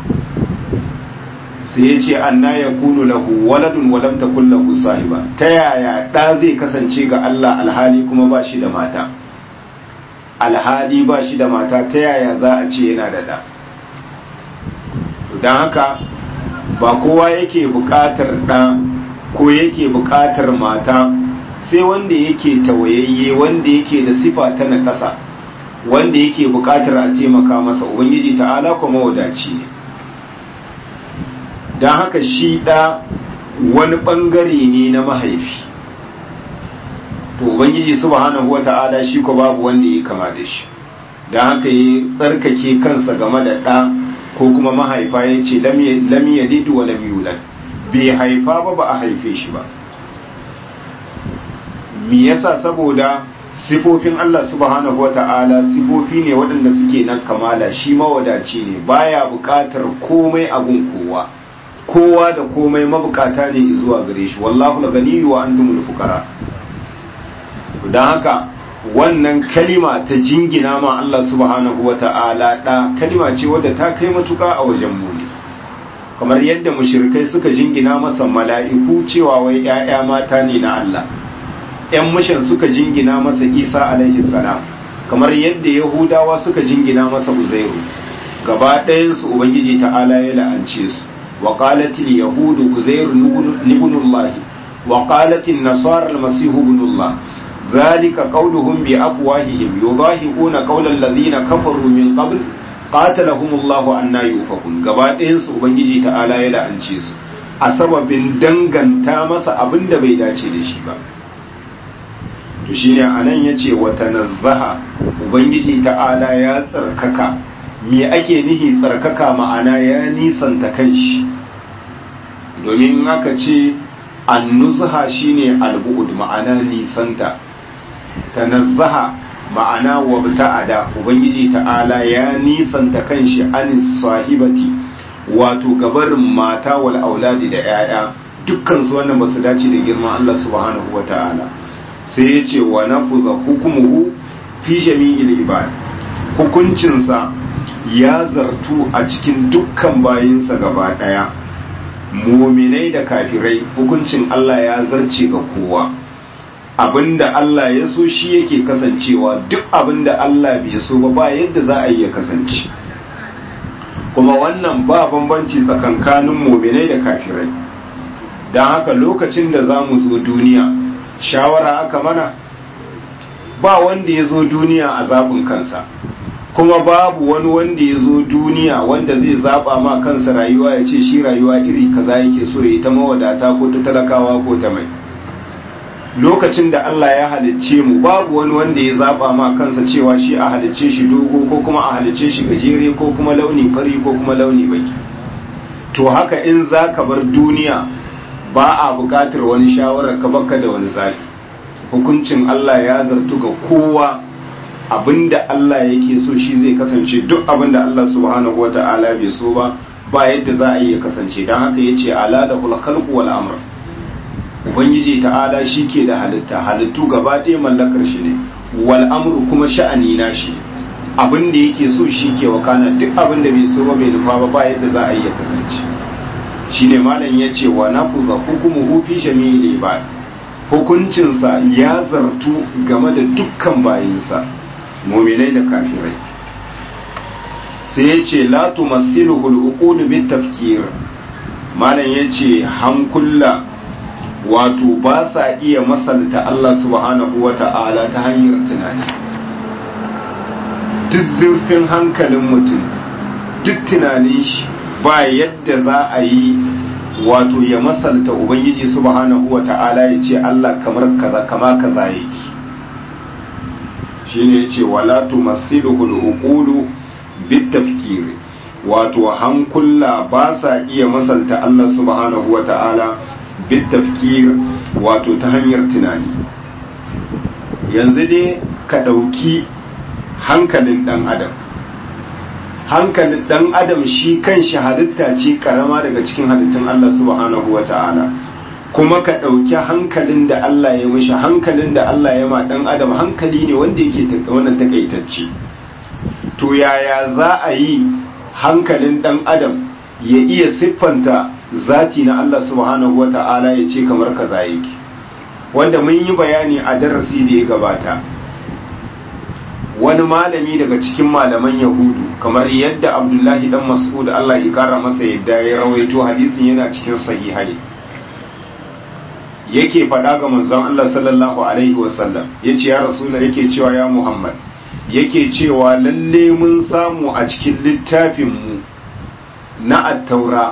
Speaker 1: sai ya ce anna ya kunu lahu waladun walam takul lahu sahiba ta yaya da zai kasance ga Allah alhali kuma ba shi da mata alhali ba shi da mata ta yaya za a ce yana da da don haka ba kowa yake buƙatar ɗa ko yake buƙatar mata sai wanda yake tawayayye wanda yake da sifa ta nakasa wanda yake buƙatar a taimaka masa ubangiji ta'ala kuma wadaci ne don haka shi ɗa wani ɓangare ne na mahaifi to ubangiji subhanahu wata'ala shi ko babu wanda ya kama da shi don haka ya tsarkake kansa game da ɗa ko kuma mahaifa ya ce lam yalid wa lam yulad bai haifa ba ba a haife shi ba me yasa saboda sifofin Allah subhanahu wata'ala sifofi ne waɗanda suke nan kamala shi mawadaci ne baya buƙatar komai abun kowa kowa da komai mabukata ne zuwa gare shi wallahu laganiyyu wa antumul fuqara don haka wannan kalima ta jingina ma Allah subhanahu wa ta'ala da kalima ce wadda ta kai matuka a wajen muni kamar yadda mushrikai suka jingina masa mala'iku cewa wai ‘ya'ya mata ne na Allah ‘yan mushin suka jingina masa isa alaihi salam kamar yadda yahudawa suka jingina masa uzairu gaba ɗayansu ubangiji ta'ala ya la'ance su wa qalatil yahudu uzairu ibnullah wa qalatin nasara almasihu ibnullah ذلك قولهم بأفواههم يضاهئون قول الذين كفروا من قبل قاتلهم الله أن يؤفكون gabaɗayan su ubangiji ta'ala ya la'ance su a sababin danganta masa abin da bai dace da shi ba to shine anan yace wa tanazzaha ubangiji ta'ala ya tsarkaka me ake nihi tsarkaka ma'ana ya nisanta kanshi domin aka ce annuzha shine albu'ud ma'ana nisanta tanazzaha ma'ana wabta'ada ubangiji ta'ala ya nisanta kanshi an sahibati wato gabarin mata wal auladi da yaya dukkan su wannan basu dace da girman Allah subhanahu wata'ala sai ya ce wa nafuza hukumuhu fi jami'il ibad hukuncinsa ya zartu a cikin dukkan bayinsa gaba daya muminai da kafirai hukuncin Allah ya zarce ga kowa abinda Allah ya so shi yake kasancewa duk abinda Allah bai so ba ba yadda za a yi ya kasance kuma wannan ba bambanci tsakankanin muminai da kafirai don haka lokacin da za mu zo duniya shawara aka mana ba wanda ya zo duniya a zaɓin kansa kuma babu wani wanda ya zo duniya wanda zai zaɓa ma kansa rayuwa ya ce shi rayuwa iri kaza yake so ya ta mawadata ko ta talakawa ko ta mai lokacin da Allah ya halicce mu babu wani wanda ya zaba ma kansa cewa shi a halicce shi dogo ko kuma a halicce shi gajere ko kuma launi fari ko kuma launi baki to haka in za ka bar duniya ba a buƙatar wani shawarar ka baka da wani zafi hukuncin Allah ya zartu ga kowa abinda Allah yake so shi zai kasance duk abinda Allah subhanahu wata'ala bai so ba ba yadda za a yi ya kasance don haka yace ala da khalqu wal amr ubangiji ta'ala shi ke da halitta halittu gaba ɗaya mallakar shi ne wal amru kuma sha'ani na shi abin da yake so shi ke wakana duk abin da bai so ba bai nufa ba ba yadda za a yi ya kasance shine malam ya ce wa nafuza hukumu fi jami'il ibad hukuncinsa ya zartu game da dukkan bayinsa muminai da kafirai sai ya ce la tumassiluhu al-uqul bit tafkir malam ya ce hankula wato ba sa iya masalta Allah subhanahu wa ta'ala ta hanyar tunani duk zurfin hankalin mutum duk tunanin shi ba yadda za a yi wato ya masalta ubangiji subhanahu wa ta'ala ya ce Allah kamar kaza kama kaza yake shine yace wala tumassiluhu al-uqulu bit-tafkir wato hankula ba sa iya masalta Allah subhanahu wa ta'ala bitafkir wato ta hanyar tunani yanzu dai ka ɗauki hankalin ɗan adam hankalin ɗan adam shi kan shi halitta ce karama daga cikin halittun Allah subhanahu wa ta'ala kuma ka ɗauki hankalin da Allah ya mishi hankalin da Allah ya ma ɗan adam hankali ne wanda yake wannan takaitacce to yaya za a yi hankalin ɗan adam ya iya siffanta zati na Allah subhanahu wa ta'ala ya ce kamar kaza yake wanda mun yi bayani a darasi da ya gabata wani malami daga cikin malaman yahudu kamar yadda abdullahi dan mas'ud Allah ya kara masa yadda ya rawaito hadisin yana cikin sahihai yake faɗa ga manzon Allah sallallahu alaihi wasallam yace ya rasula yake cewa ya Muhammad yake cewa lalle mun samu a cikin littafin mu na at-taura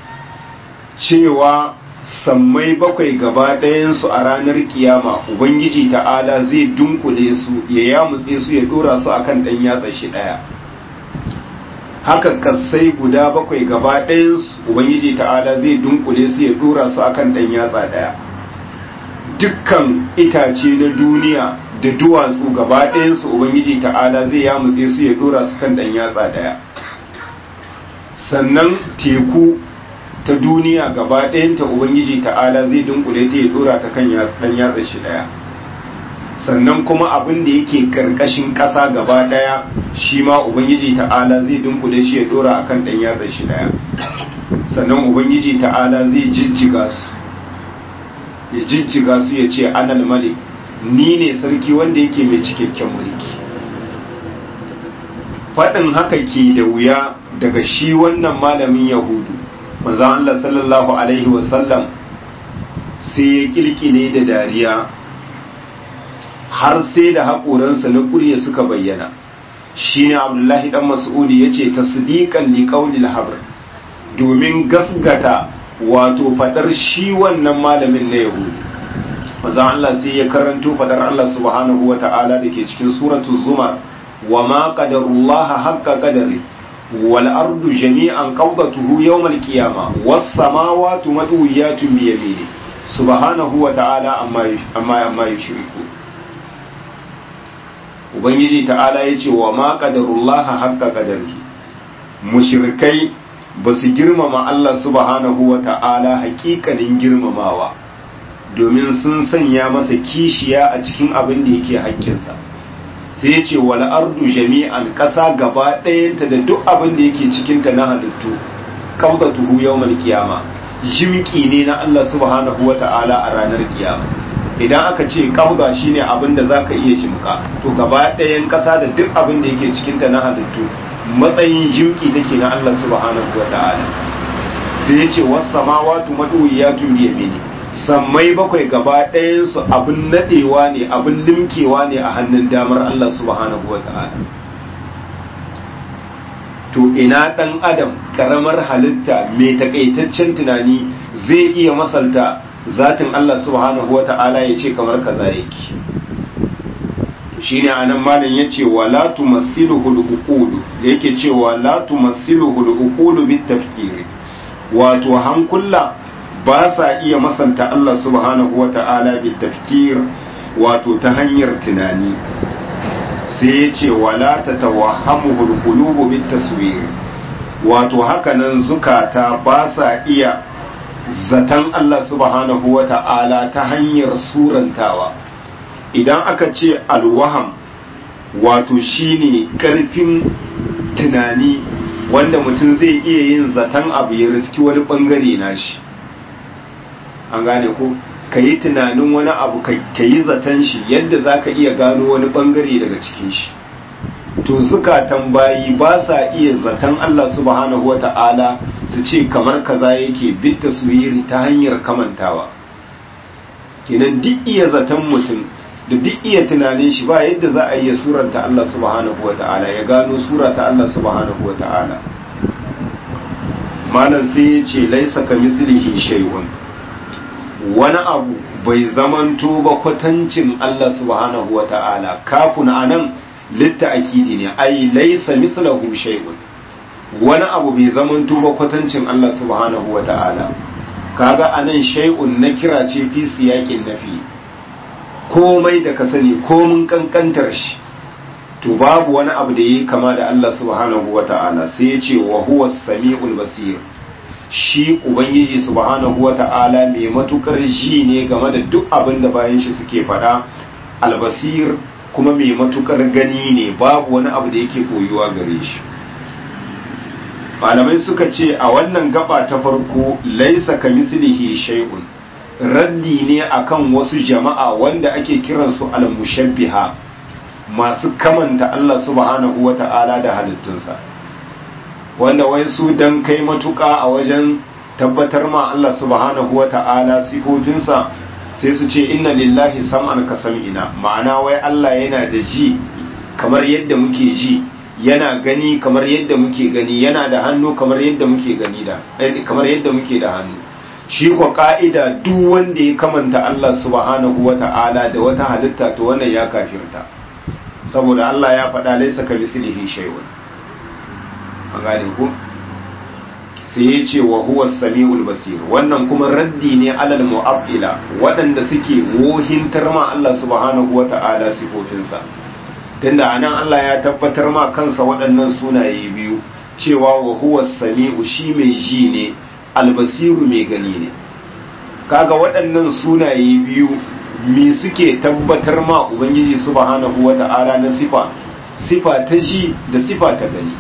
Speaker 1: cewa sammai bakwai gaba ɗayansu a ranar kiyama ubangiji ta'ala zai dunkule su ya yamutse su ya dora su akan ɗan yatsa shi ɗaya haka kasai guda bakwai gaba ɗayansu ubangiji ta'ala zai dunkule su ya dora su akan ɗan yatsa ɗaya dukkan itace na duniya da duwatsu gaba ɗayansu ubangiji ta'ala zai yamutse su ya dora su kan ɗan yatsa ɗaya sannan teku ta duniya gaba ɗayanta ubangiji ta'ala zai dunkule ta ya dora ta kan ɗan yatsa shi ɗaya sannan kuma abin da yake karkashin ƙasa gaba ɗaya shi ma ubangiji ta'ala zai dunkule shi ya dora a kan ɗan yatsa shi ɗaya sannan ubangiji ta'ala zai jijjiga su ya jijjiga su ya ce anal malik ni ne sarki wanda yake mai cikakken mulki faɗin haka ke da wuya daga shi wannan malamin yahudu manzon Allah sallallahu alaihi wasallam sai ya kilkile da dariya har sai da haƙoransa na ƙurya suka bayyana shine abdullahi dan mas'udi yace tasdiqan li qawlil habr domin gasgata wato fadar shi wannan malamin na yahudi manzon Allah sai ya karanto fadar Allah subhanahu wata'ala dake cikin suratul zumar wa ma qadarullaha haqqa qadari والأرض جميعا قبضته يوم القيامة والسماوات مدويات بيمينه سبحانه وتعالى أما أما يشركون Ubangiji ta'ala ya ce wa ma ƙadarullaha haƙƙa ƙadarki mushrikai ba su girmama Allah subhanahu wa ta'ala haƙiƙanin girmamawa domin sun sanya masa kishiya a cikin abin da yake haƙƙinsa. sai ya ce wal ardu jami'an ƙasa gaba ɗayanta da duk abin da yake cikinta na halittu tuhu yawmal kiyama jimki ne na Allah subhanahu wa ta'ala a ranar kiyama idan aka ce kabga shine abin da zaka iya jimka to gaba ɗayan ƙasa da duk abin da yake cikinta na halittu matsayin jimki take na Allah subhanahu wa ta'ala sai ya ce was samawati maduyatun bi yamini sammai bakwai gaba ɗayansu abin nadewa ne abin limkewa ne a hannun damar Allah subhanahu wa ta'ala to ina ɗan adam ƙaramar halitta mai takaitaccen tunani zai iya masalta zatin Allah subhanahu wa ta'ala ya ce kamar kaza yake shine anan malam yace wala tumassiluhu al-uqulu yake cewa la tumassiluhu al-uqulu bit tafkiri wato hankula ba sa iya masanta Allah subhanahu wa ta'ala bil tafkir wato ta hanyar tunani sai ya ce wala ta tawahamu hulqulubu bit taswir wato hakanan zukata ba sa iya zaton Allah subhanahu wa ta'ala ta hanyar surantawa idan aka ce alwaham wato shine karfin tunani wanda mutum zai iya yin zaton abu ya riski wani bangare nashi an gane ko ka yi tunanin wani abu ka yi zaton shi yadda za ka iya gano wani bangare daga cikin shi to zukatan bayi ba sa iya zaton Allah subhanahu wa ta'ala su ce kamar kaza yake bit taswiri ta hanyar kamantawa kenan duk iya zaton mutum da duk iya tunanin shi ba yadda za a iya suranta Allah subhanahu wa ta'ala ya gano surata Allah subhanahu wa ta'ala malam sai ya ce laisa ka mislihi shay'un wani abu bai zamanto ba kwatancin Allah subhanahu wa ta'ala kafin anan litta akidi ne ai laisa mislahu shay'un wani abu bai zamanto ba kwatancin Allah subhanahu wa ta'ala kaga anan shay'un na kira ce fi siyakin nafi komai da ka sani komun kankantar shi to babu wani abu da yi kama da Allah subhanahu wa ta'ala sai ya ce wa huwa sami'ul basir shi ubangiji subhanahu wata'ala mai matukar ji ne game da duk abin da bayan shi suke faɗa albasir kuma mai matukar gani ne babu wani abu da yake koyuwa gare shi malamai suka ce a wannan gaba ta farko laisa ka mislihi shay'un raddi ne akan wasu jama'a wanda ake kiransu al-mushabbiha masu kamanta Allah subhanahu wata'ala da halittunsa wanda wai su dan kai matuƙa a wajen tabbatar ma Allah subhanahu wata'ala sifofinsa sai su ce inna lillahi sam'an ka sam'ina ma'ana wai Allah yana da ji kamar yadda muke ji yana gani kamar yadda muke gani yana da hannu kamar yadda muke gani da kamar yadda muke da hannu shi ko ka'ida duk wanda ya kamanta Allah subhanahu wata'ala da wata halitta to wannan ya kafirta saboda Allah ya faɗa laisa ka mislihi shay'un an gane ku sai ya ce wa huwa samiul basir wannan kuma raddi ne alal mu'abbila waɗanda suke wohintar ma Allah subhanahu wata'ala sifofinsa tunda anan Allah ya tabbatar ma kansa waɗannan sunaye biyu cewa wa huwa sami'u shi mai ji ne albasiru mai gani ne kaga waɗannan sunaye biyu me suke tabbatar ma ubangiji subhanahu wata'ala na sifa sifa ta ji da sifa ta gani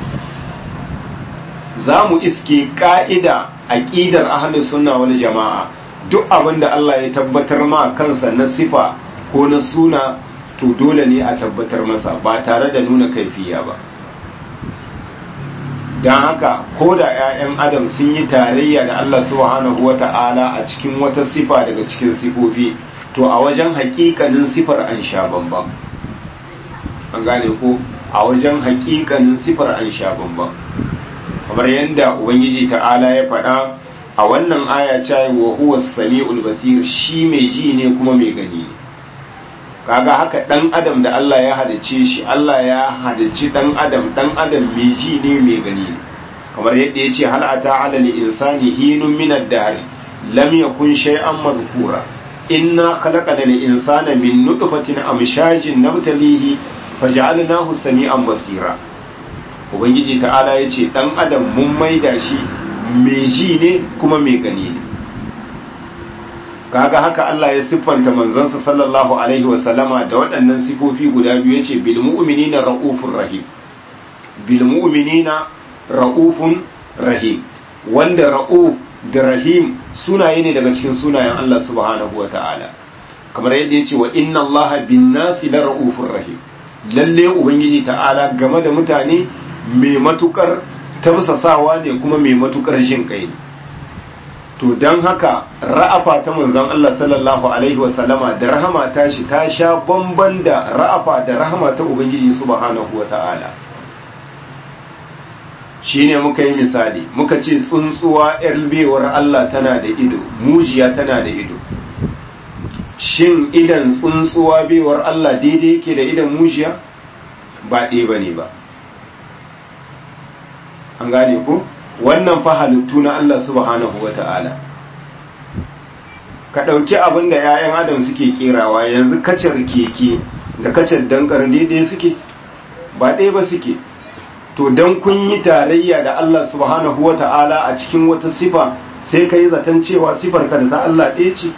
Speaker 1: za mu iske ka'ida aqidar ahlus sunna wal jama'a duk abin da Allah ya tabbatar ma kansa na sifa ko na suna to dole ne a tabbatar masa ba tare da nuna kaifiya ba don haka ko da 'ya'yan adam sun yi tarayya da Allah subhanahu wa ta'ala a cikin wata sifa daga cikin sifofi to a wajen hakikanin sifar an sha bambam an gane ko a wajen hakikanin sifar an sha bambam kamar yadda ubangiji ta'ala ya faɗa a wannan aya cewa wa huwa sami'ul basir shi mai ji ne kuma mai gani ne kaga haka dan adam da Allah ya halice shi Allah ya halicci dan adam dan adam mai ji ne mai gani ne kamar yadda ya ce hal ata ala li insani hinun min ad-dahr lam yakun shay'an madhkura inna khalaqna lil insana min nutfatin amshajin nabtalihi faj'alnahu sami'an basira ubangiji ta'ala ya ce dan adam mun maida shi mai ji ne kuma mai gani ne kaga haka Allah ya siffanta manzansa sallallahu alaihi wasallama da waɗannan sifofi guda biyu yace bil mu'minina raufur rahim bil mu'minina raufun rahim wanda rauf da rahim sunaye ne daga cikin sunayen Allah subhanahu wata'ala kamar yadda yace wa inna Allaha bin nasi la raufur rahim lalle ubangiji ta'ala game da mutane mai matukar tausasawa ne kuma mai matukar jin kai ne to don haka ra'afa ta manzon Allah sallallahu alaihi wasallama da rahama ta shi ta sha bamban da ra'afa da rahama ta ubangiji subhanahu wata'ala shine muka yi misali muka ce tsuntsuwa yar bewar Allah tana da ido mujiya tana da ido shin idan tsuntsuwa bewar Allah daidai yake da idan mujiya ba ɗaya bane ba an gane ko wannan fa halittu na Allah subhanahu wata'ala ka ɗauki abin da 'ya'yan adam suke kerawa yanzu kacar keke da kacar dankar daidai suke ba ɗaya ba suke to don kun yi tarayya da Allah subhanahu wata'ala a cikin wata sifa sai ka yi zaton cewa sifar ka da ta Allah ɗaya ce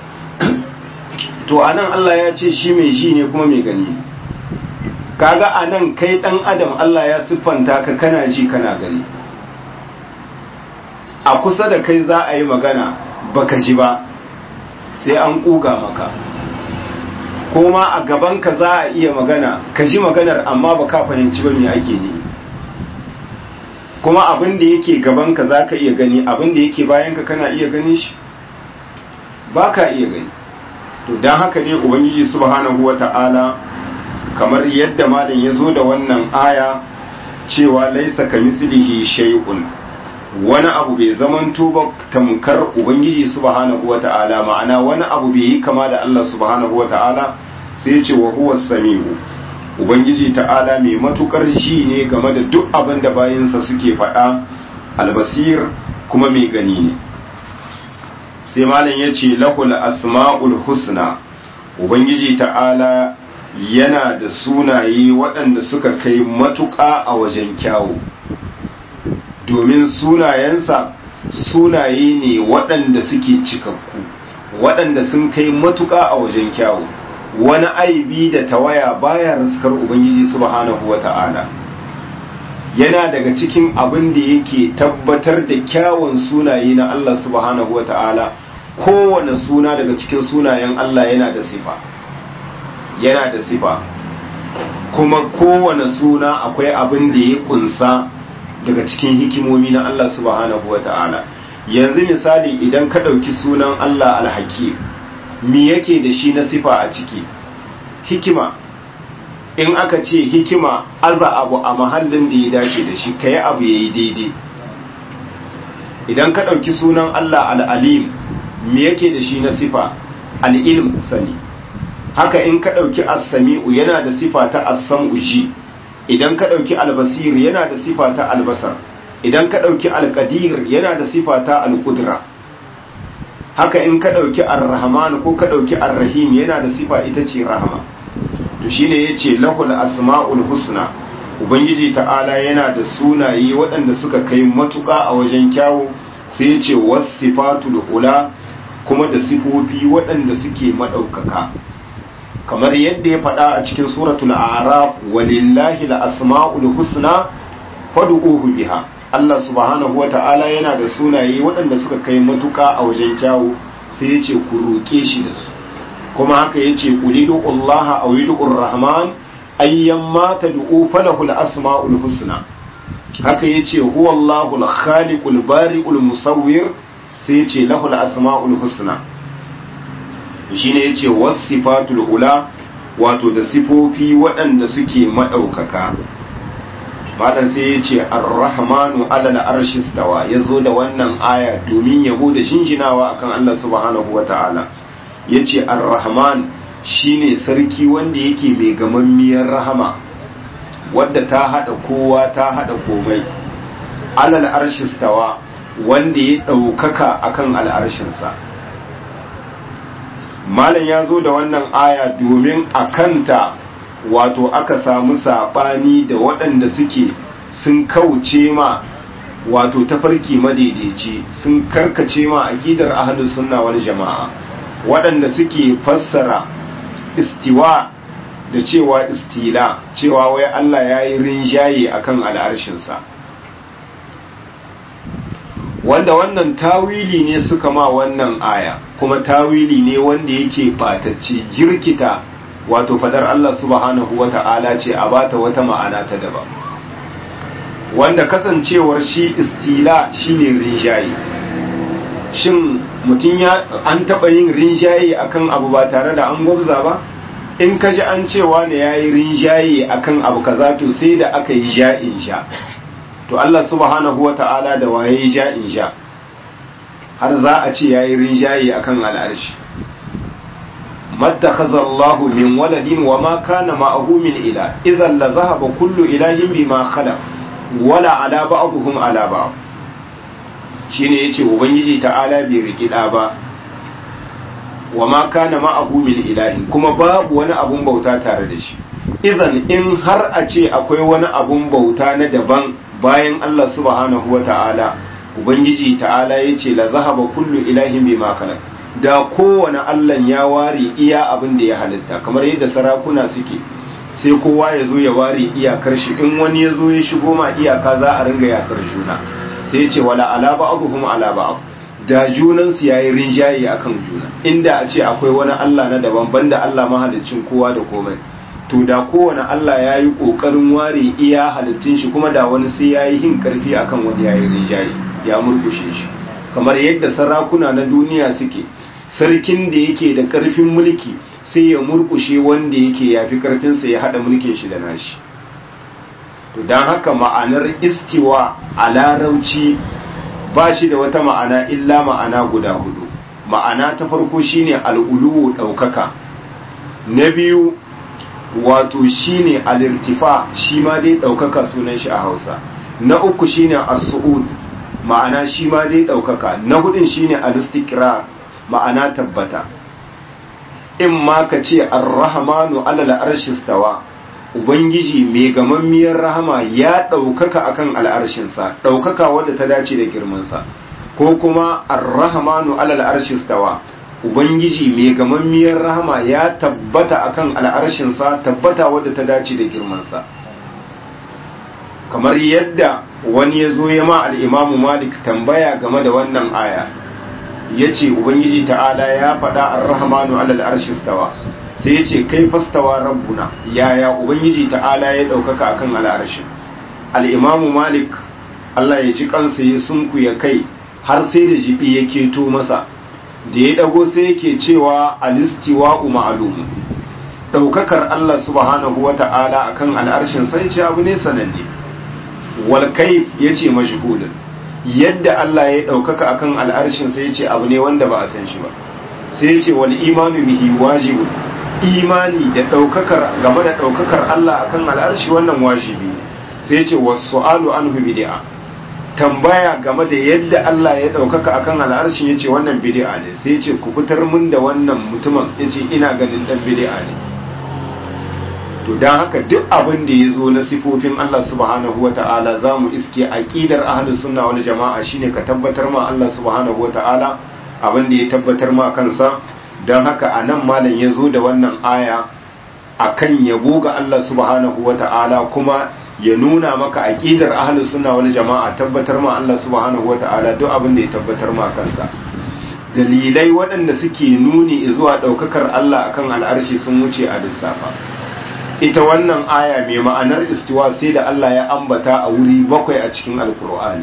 Speaker 1: to anan Allah ya ce shi mai ji ne kuma mai gani kaga anan kai ɗan adam Allah ya siffanta ka kana ji kana gani a kusa da kai za a yi magana baka ji ba sai an kuga maka kuma a gabanka za a iya magana ka ji maganar amma ba ka fahimci ba me ake ne kuma abin da yake gabanka za ka iya gani abin da yake bayanka kana iya gani shi ba ka iya gani to don haka ne ubangiji subhanahu wa ta'ala kamar yadda malam ya zo da wannan aya cewa laisa ka mislihi shay'un wani abu bai zamanto ba tamkar ubangiji subhanahu wata'ala ma'ana wani abu bai yi kama da Allah subhanahu wata'ala sai ce wa huwa samiu ubangiji ta'ala mai matukar ji ne game da duk abin da bayinsa suke faɗa albasir kuma mai gani ne sai malam ya ce lahul asma'ul husna ubangiji ta'ala yana da sunaye waɗanda suka kai matuƙa a wajen kyawu domin sunayensa sunaye ne waɗanda suke cikakku waɗanda sun kai matuƙa a wajen kyawu wani aibi da tawaya baya riskar ubangiji subhanahu wata'ala yana daga cikin abin da yake tabbatar da kyawun sunaye na Allah subhanahu wata'ala kowane suna daga cikin sunayen Allah yana da sifa yana da sifa kuma kowane suna akwai abin da ya kunsa daga cikin hikimomi na Allah subhanahu wata'ala yanzu misali idan ka ɗauki sunan Allah alhakim me yake da shi na sifa a ciki hikima in aka ce hikima aza abu a mahallin da ya dace da shi ka yi abu ya yi daidai idan ka ɗauki sunan Allah al'alim me yake da shi na sifa al'ilm sani haka in ka ɗauki as-sami'u yana da sifa ta as-sam'u ji idan ka ɗauki albasir yana da sifa ta albasar idan ka ɗauki alƙadir yana da sifa ta alƙudura haka in ka ɗauki ar-rahman ko ka ɗauki ar-rahim yana da sifa ita ce rahama to shine yace lahul asma'ul husna ubangiji ta'ala yana da sunaye waɗanda suka kai matuƙa a wajen kyawu sai yace wasifatul ula kuma da sifofi waɗanda suke madaukaka kamar yadda ya faɗa a cikin suratul a'raf walillahi al-asma'ul husna fad'uhu biha Allah subhanahu wa ta'ala yana da sunaye waɗanda suka kai matuƙa a wajen kyawu sai ya ce ku roƙe shi da su kuma haka ya ce ku lidu Allah a widu'ur Rahman ayyan mata du'u falahul asma'ul husna haka ya ce huwa Allahul khaliqul bari'ul musawwir sai ya ce lahul asma'ul husna shine ya ce wasifatul ula wato da sifofi waɗanda suke maɗaukaka malam sai ya ce ar-rahmanu alal arshi stawa ya zo da wannan aya domin yabo da jinjinawa akan Allah subhanahu wa ta'ala ya ce ar-rahman shine sarki wanda yake mai gamammiyar rahama wadda ta hada kowa ta hada komai alal arshi stawa wanda ya ɗaukaka akan al'arshinsa malam ya zo da wannan aya domin a kanta wato aka samu saɓani da waɗanda suke sun kauce ma wato tafarki madaidaici sun karkace ma aƙidar ahlus sunna wal jama'a waɗanda suke fassara istiwa da cewa istila cewa wai Allah ya yi rinjaye akan al'arshinsa wanda wannan tawili ne suka ma wannan aya kuma tawili ne wanda yake batacce jirkita wato fadar Allah subhanahu wa ta'ala ce a bata wata ma'ana ta daban wanda kasancewar shi istila shine rinjaye shin mutum ya an taɓa yin rinjaye akan abu ba tare da an gwabza ba in ka ji an cewa ne ya yi rinjaye akan abu kaza to sai da aka yi ja'in sha to Allah subhanahu wa ta'ala da waye ja'in sha har za a ce ya yi rinjaye akan al'arshi mattakaza Allah min waladin wa ma kana ma'ahu min ila idan la zahaba kullu ilahin bima khala wala ala ba'dhum ala ba'd shine yace ubangiji ta'ala bai rikida ba wa ma kana ma'ahu min ilahin kuma babu wani abun bauta tare da shi idan in har a ce akwai wani abun bauta na daban bayan Allah subhanahu wa ta'ala ubangiji ta'ala yace la zahaba kullu ilahin bima khala da kowane Allah ya ware iya abin da ya halitta kamar yadda sarakuna suke sai kowa ya zo ya ware iyakar shi in wani ya zo ya shigo ma iyaka za a ringa yakar juna sai ya ce wala ala ba'dhum ala ba'd da junan su yayi rinjaye akan juna inda a ce akwai wani Allah na daban banda Allah mahaliccin kowa da komai to da kowane Allah ya yi kokarin ware iya halittun shi kuma da wani sai ya yi hin karfi akan wani yayi rinjaye ya murkushe shi kamar yadda sarakuna na duniya suke sarkin da yake da ƙarfin mulki sai ya murkushe wanda yake yafi ƙarfinsa ya haɗa mulkin shi da nashi to don haka ma'anar istiwa a larauci ba shi da wata ma'ana illa ma'ana guda hudu ma'ana ta farko shine al'ulu ɗaukaka na biyu wato shine alirtifa shi ma dai ɗaukaka sunan shi a hausa na uku shine as-su'ud ma'ana shi ma dai ɗaukaka na hudun shine al-istiqrar ma'ana tabbata in ma ka ce ar-rahmanu alal arshi stawa ubangiji mai gamammiyar rahama ya ɗaukaka akan al'arshinsa ɗaukaka wadda ta dace da girmansa ko kuma ar-rahmanu alal arshi stawa ubangiji mai gamammiyar rahama ya tabbata akan al'arshin sa tabbata wadda ta dace da girman sa kamar yadda wani ya zo ya ma al-imamu malik tambaya game da wannan aya yace ubangiji ta'ala ya faɗa ar-rahmanu alal arshi stawa sai ya ce kai fastawa rabbuna yaya ubangiji ta'ala ya ɗaukaka akan al'arshi al'imamu malik allah ya ji kansa ya sunku ya kai har sai da jibi ya keto masa da ya ɗago sai yake cewa alistiwa ma'alumu ɗaukakar allah subhanahu wa ta'ala akan al'arshin sai ce abu ne sananne wal kaif ya ce mashhudin yadda allah ya ɗaukaka akan al'arshin sai ya ce abu ne wanda ba a san shi ba sai ya ce wal imanu bihi wajibun imani da ɗaukakar game da ɗaukakar Allah akan al'arshi wannan wajibi ne sai ce wasu alu an bid'a tambaya game da yadda Allah ya ɗaukaka akan al'arshi ya ce wannan bid'a ne sai ce ku fitar mun da wannan mutumin ya ce ina ganin ɗan bid'a ne to don haka duk abin da ya zo na sifofin Allah subhanahu wa ta'ala za mu iske aƙidar ahlus sunna wal jama'a shine ka tabbatar ma Allah subhanahu wa ta'ala abin da ya tabbatar ma kansa don haka a nan malam ya zo da wannan aya a kan yabo ga Allah subhanahu wa ta'ala kuma ya nuna maka aƙidar ahalus suna wani jama'a tabbatar ma Allah subhanahu wa ta'ala duk abin da ya tabbatar ma kansa dalilai waɗanda suke nuni zuwa ɗaukakar Allah akan al'arshi sun wuce a lissafa ita wannan aya mai ma'anar istiwa sai da Allah ya ambata a wuri bakwai a cikin alkur'ani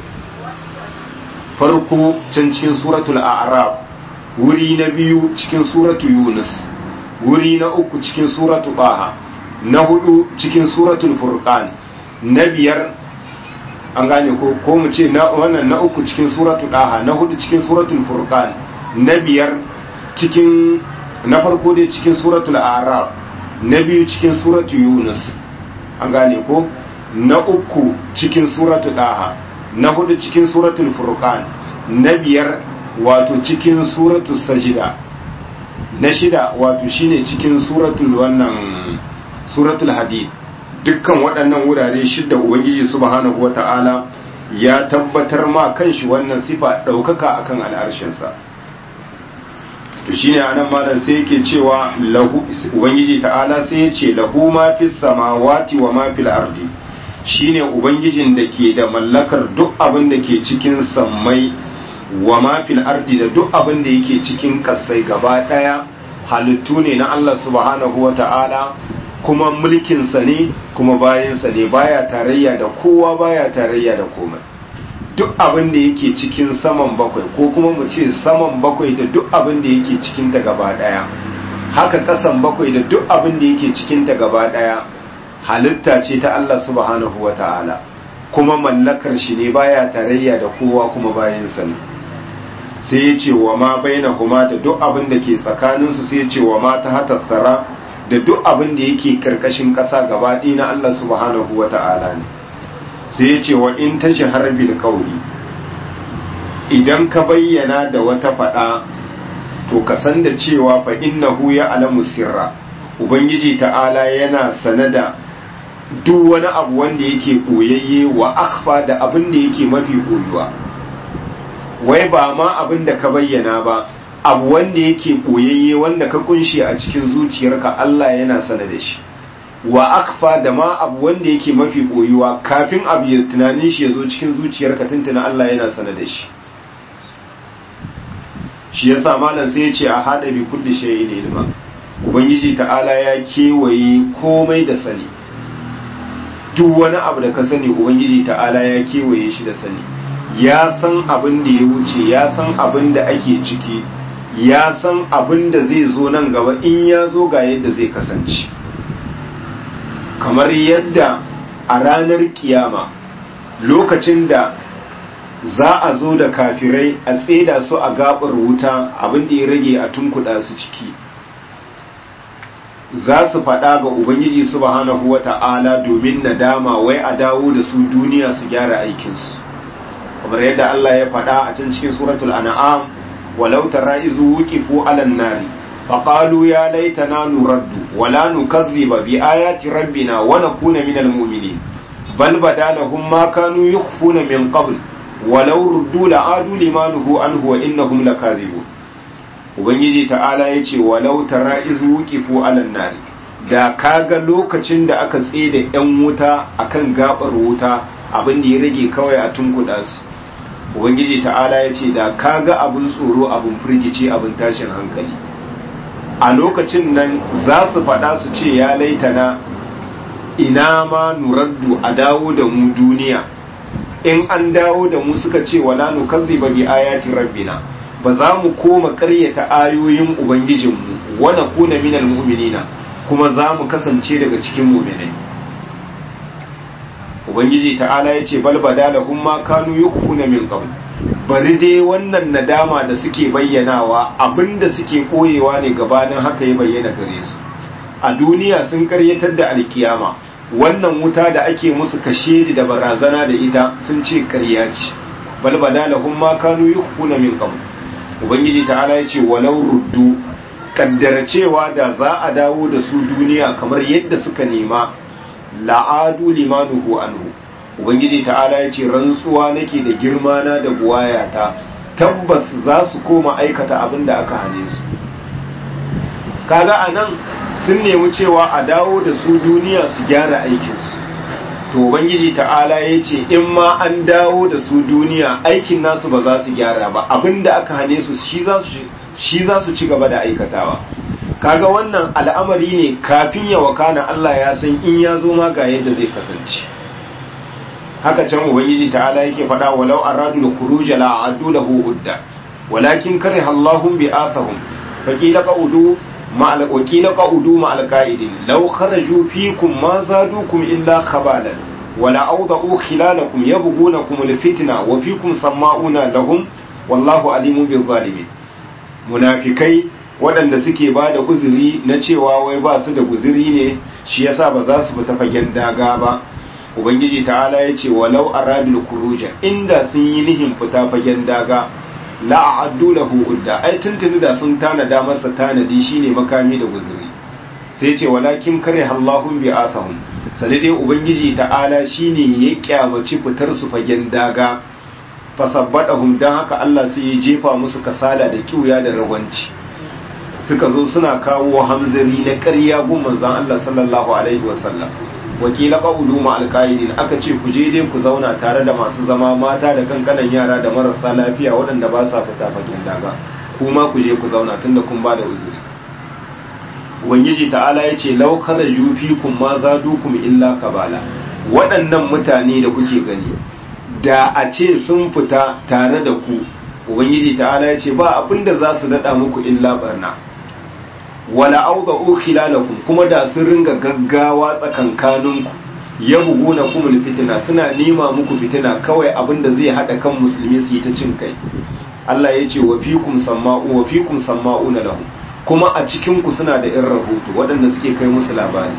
Speaker 1: farko can cikin suratul a'raf wuri na biyu cikin suratu yunus wuri na uku cikin suratu baha na hudu cikin suratul furqan na biyar an gane ko ko mu ce na wannan na uku cikin suratu daha na hudu cikin suratul furqan na biyar cikin na farko dai cikin suratul a'raf na biyu cikin suratu yunus an gane ko na uku cikin suratu daha na hudu cikin suratul furqan na biyar wato cikin suratul sajida na shida wato shine cikin suratul wannan suratul hadid dukkan waɗannan wurare shidda ubangiji subhanahu wata'ala ya tabbatar ma kanshi wannan sifa ɗaukaka akan al'arshinsa to shine anan malam sai yake cewa lahu ubangiji ta'ala sai ya ce lahu ma fis samawati wa ma fil ardi shine ubangijin da ke da mallakar duk abin da ke cikin sammai wa ma fil ardi da duk abin da yake cikin kasai gaba daya halittu ne na Allah subhanahu wa ta'ala kuma mulkinsa ne kuma bayansa ne baya tarayya da kowa baya tarayya da komai duk abin da yake cikin saman bakwai ko kuma mu ce saman bakwai da duk abin da yake cikin ta gaba daya haka kasan bakwai da duk abin da yake cikin ta gaba daya halitta ce ta Allah subhanahu wa ta'ala kuma mallakar shi ne baya tarayya da kowa kuma bayansa ne sai ya ce wa ma baina kuma da duk abin da ke tsakaninsu sai ya ce wa ma ta hatassara da duk abin da yake karkashin ƙasa gaba na Allah subhanahu wa ta'ala ne sai ya ce wa in ta shahar bil kauli idan ka bayyana da wata faɗa to ka san da cewa fa innahu ya alamu sirra ubangiji ta'ala yana sanada duk wani abu wanda yake koyayye wa akhfa da abin da yake mafi koyuwa wai ba ma abin da ka bayyana ba abu wanda yake koyayye wanda ka kunshi a cikin zuciyarka Allah yana sana da shi wa akfa da ma abu wanda yake mafi koyuwa kafin abu ya tunanin shi ya zo cikin zuciyarka tuntuna Allah yana sana da shi shi yasa malam sai ya ce a hada bi kulli shay'in ilma ubangiji ta'ala ya kewaye komai da sani duk wani abu da ka sani ubangiji ta'ala ya kewaye shi da sani ya san abin da ya wuce ya san abin da ake ciki ya san abin da zai zo nan gaba in ya zo ga yadda zai kasance kamar yadda a ranar kiyama lokacin da za a zo da kafirai a tseda su a gabar wuta abin da ya rage a tunkuɗa su ciki za su faɗa ga ubangiji subhanahu wata'ala domin nadama wai a dawo da su duniya su gyara aikinsu kamar yadda Allah ya faɗa a can cikin suratul an'am walau tara izu wuqifu 'alan nari faqalu ya laitana nuraddu wala nukadhiba bi ayati rabbina wa nakuna minal mu'minin bal badalahum ma kanu yukhfuna min qabl walau ruddu la'adu limanuhu anhu wa innahum lakazibun ubangiji ta'ala yace walau tara izu wuqifu alan nari da kaga lokacin da aka da yan wuta akan gabar wuta abin da ya rage kawai a tunkuda su ubangiji ta'ala yace da kaga abin tsoro abin firgici abin tashin hankali a lokacin nan za su faɗa su ce ya laitana ina ma nuraddu a dawo da mu duniya in an dawo da mu suka ce wala nukazziba bi ayati rabbina ba za mu koma ƙaryata ayoyin ubangijinmu wa nakuna minal mu'minina kuma za mu kasance daga cikin mu'minai ubangiji ta'ala ya ce bal badalahum ma kanu yukhfuna min qabl bari dai wannan nadama da suke bayyanawa abinda suke koyewa ne gabanin haka ya bayyana gare su a duniya sun karyatar da alkiyama wannan wuta da ake musu kashe da barazana da ita sun ce karya ce bal badalahum ma kanu yukhfuna min qabl ubangiji ta'ala ya ce walau ruddu kaddara cewa da za a dawo da su duniya kamar yadda suka nema la'adu limanuhu anhu ubangiji ta'ala ya ce rantsuwa nake da girma na da buwayata tabbas za su koma aikata abin da aka hane su kaga a nan sun nemi cewa a dawo da su duniya su gyara aikinsu to ubangiji ta'ala ya ce in ma an dawo da su duniya aikin nasu ba za su gyara ba abin da aka hane su shi za su ci gaba da aikatawa kaga wannan al'amari ne kafin ya wakana Allah ya san in ya zo ma ga yadda zai kasance haka can ubangiji ta'ala yake faɗa walau aradu da khuruja la a'addu lahu udda walakin kariha Allahum bi athahum faqila qa'udu ma'al wakila qa'udu ma'al qa'idin law kharaju fikum ma zadukum illa khabalan wala awda'u khilalakum yabghunakum al-fitna wa fikum sama'una lahum wallahu alimun bil zalimin munafikai waɗanda suke ba da uzuri na cewa wai ba su da guzuri ne shi yasa ba za su fita fagen daga ba ubangiji ta'ala ya ce walau aradul kuruja inda sun yi nihin fita fagen daga la a'addu lahu udda ai tuntuni da sun tanada masa tanadi shine makami da guzuri sai ce walakin kare Allahun bi asahum sai dai ubangiji ta'ala shine ya kyamaci fitar su fagen daga fasabbadahum dan haka Allah sai ya jefa musu kasala da kiuya da ragwanci suka zo suna kawo hamzari na ƙarya gun manzon Allah sallallahu alaihi wasallam wakila qawlu ma alqaidin aka ce ku je dai ku zauna tare da masu zama mata da kankanan yara da marasa lafiya waɗanda ba sa fita fagen daga kuma ku je ku zauna tunda kun ba da uzuri ubangiji ta'ala ya ce law kharaju fikum ma zadukum illa kabala waɗannan mutane da kuke gani da a ce sun fita tare da ku ubangiji ta'ala ya ce ba abinda za su daɗa muku illa barna wala auga khilalakum kuma da sun ringa gaggawa tsakankaninku ya buguna kumul fitina suna nema muku fitina kawai abinda zai hada kan musulmi su yi ta cin kai Allah ya ce wa fikum samma'u wa fikum samma'una lahu kuma a cikin ku suna da irin rahoto waɗanda suke kai musu labari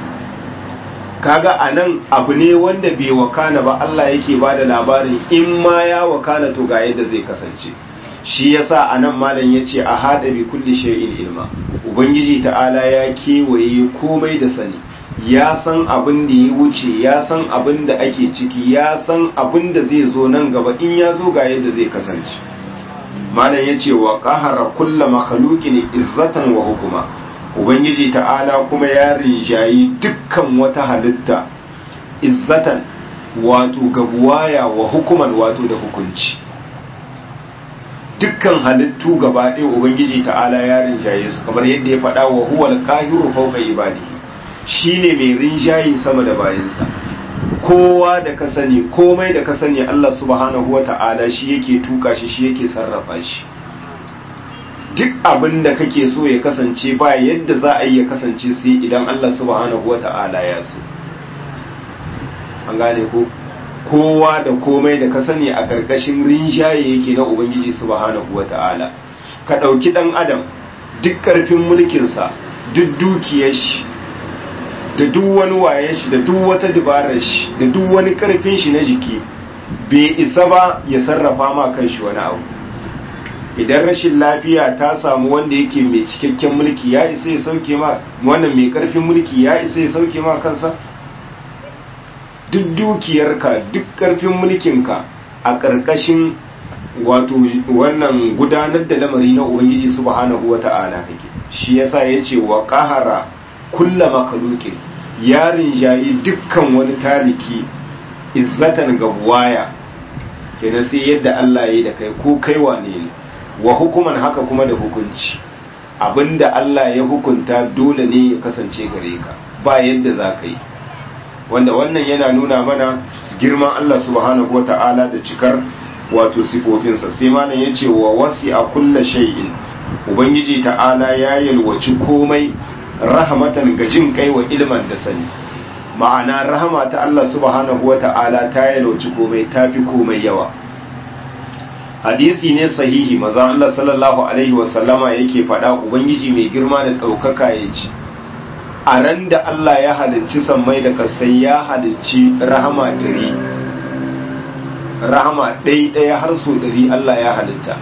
Speaker 1: kaga anan abu ne wanda bai wakana ba Allah yake bada labarin in ma ya wakana to ga yadda zai kasance shi yasa anan malam yace a hada bi kulli shay'in ilma ubangiji ta'ala ya kewaye komai da sani ya san abin da ya wuce ya san abin da ake ciki ya san abin da zai zo nan gaba in ya zo ga yadda zai kasance malam yace wa qahara kullu makhluqin izzatan wa hukuma ubangiji ta'ala kuma ya rinjayi dukkan wata halitta izzatan wato gabuwaya wa hukuman wato da hukunci dukkan halittu gaba ɗaya ubangiji ta'ala ya rinjaye su kamar yadda ya faɗa wa huwal qahiru fawqa ibadihi shine mai rinjayi sama da bayansa kowa da ka sani komai da ka sani Allah subhanahu wa ta'ala shi yake tuka shi shi yake sarrafa shi duk abin da kake so ya kasance ba yadda za a yi ya kasance sai idan Allah subhanahu wa ta'ala ya so an gane ko kowa da komai da ka sani a ƙarƙashin rinjaye yake na ubangiji subhanahu wa ta'ala ka ɗauki ɗan adam duk ƙarfin mulkinsa duk dukiyar shi da duk wani wayen shi da duk wata dabarar shi da duk wani ƙarfin shi na jiki bai isa ba ya sarrafa ma kan shi wani abu idan rashin lafiya ta samu wanda yake mai cikakken mulki ya isa ya sauke ma wannan mai ƙarfin mulki ya isa ya sauke ma kansa duk dukiyarka duk ƙarfin mulkinka a ƙarƙashin wato wannan gudanar da lamari na ubangiji subhanahu wata'ala kake shi yasa yace wa qahara kulla makhluqin yarin jayi dukkan wani taliki izzatan ga buwaya kenan sai yadda Allah ya da kai ko kai wane ne wa hukuman haka kuma da hukunci abinda Allah ya hukunta dole ne ya kasance gare ka ba yadda za ka yi wanda wannan yana nuna mana girman Allah subhanahu wata'ala da cikar wato sifofinsa sai malam ya ce wa wasi a kulla shay'in ubangiji ta'ala ya yalwaci komai rahmatan ga jin kai wa ilman da sani ma'ana rahama ta Allah subhanahu wata'ala ta yalwaci komai ta fi komai yawa hadisi ne sahihi maza Allah sallallahu alaihi wasallama yake faɗa ubangiji mai girma da ɗaukaka ya ce a ran da Allah ya halicci sammai da kasai ya halicci rahama dari rahama ɗaya har so ɗari Allah ya halitta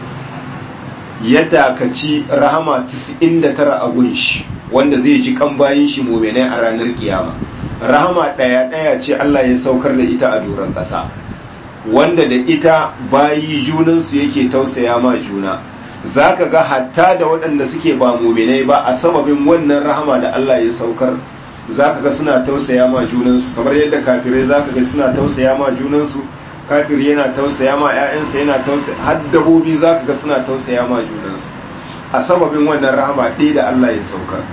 Speaker 1: ya dakaci rahama 99 a gunshi wanda zai ji kan bayin shi muminai a ranar kiyama rahama ɗaya ɗaya ce Allah ya saukar da ita a doron ƙasa wanda da ita bayi junansu yake tausaya ma juna za ka ga hatta da waɗanda suke ba muminai ba a sababin wannan rahama da Allah ya saukar za ka ga suna tausaya ma junansu kamar yadda kafirai za ka ga suna tausaya ma junansu kafir yana tausaya ma 'ya'yansa yana tausaya har dabobi za ka ga suna tausaya ma junansu a sababin wannan rahama ɗaya da Allah ya saukar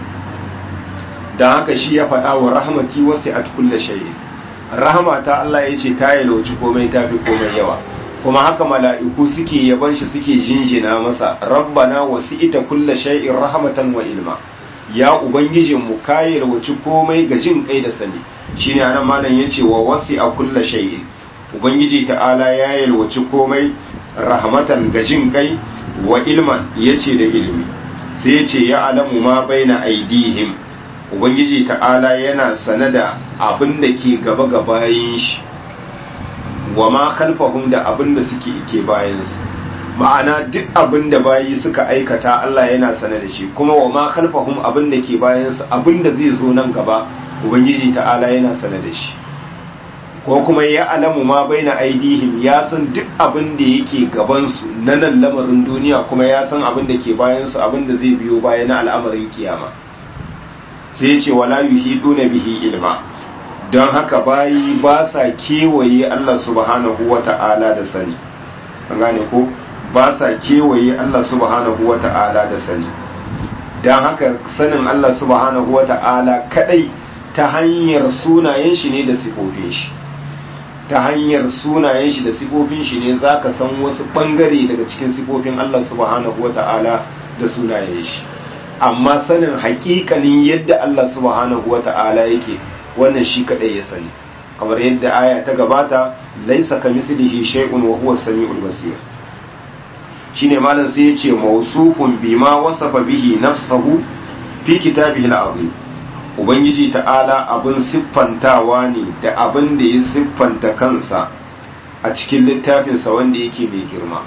Speaker 1: don haka shi ya faɗa wa rahmati wasu at kulle shayi rahama ta Allah ya ce ta yalwaci komai ta fi komai yawa kuma haka mala'iku suke yaban shi suke jinjina masa rabbana wasu ita kulle shay'in rahmatan wa ilma ya ubangijinmu ka yalwaci komai ga jin kai da sani shine anan malam yace wa wasi a kulle shay'in ubangiji ta'ala ya yalwaci komai rahmatan ga jin kai wa ilman yace da ilimi sai yace ya alamu ma baina aidihim ubangiji ta'ala yana sane da abin da ke gaba ga bayin shi wa ma khalfahum da abin da suke ke bayansu ma'ana duk abin da bayi suka aikata Allah yana sane da shi kuma wa ma khalfahum abin da ke bayansu abin da zai zo nan gaba ubangiji ta'ala yana sane da shi ko kuma ya alamu ma baina aidihim ya san duk abin da yake gabansu na nan lamarin duniya kuma ya san abin da ke bayansu abin da zai biyo baya na al'amarin kiyama sai ce wala yuhiduna bihi ilma don haka bayi ba sa kewaye Allah subhanahu wata'ala da sani an gane ko ba sa kewaye Allah subhanahu wata'ala da sani don haka sanin Allah subhanahu wata'ala kadai ta hanyar sunayen shi ne da sifofin shi ta hanyar sunayen shi da sifofin shi ne za ka san wasu ɓangare daga cikin sifofin Allah subhanahu wata'ala da sunayen shi amma sanin hakikanin yadda Allah subhanahu wata'ala yake wannan shi kadai ya sani kamar yadda aya ta gabata laisa kamislihi shay'un wa huwa samiul basir shine malam sai ya ce mawsufun bima wasafa bihi nafsahu fi kitabihi al-azim ubangiji ta'ala abin siffantawa ne da abin da ya siffanta kansa a cikin littafinsa wanda yake mai girma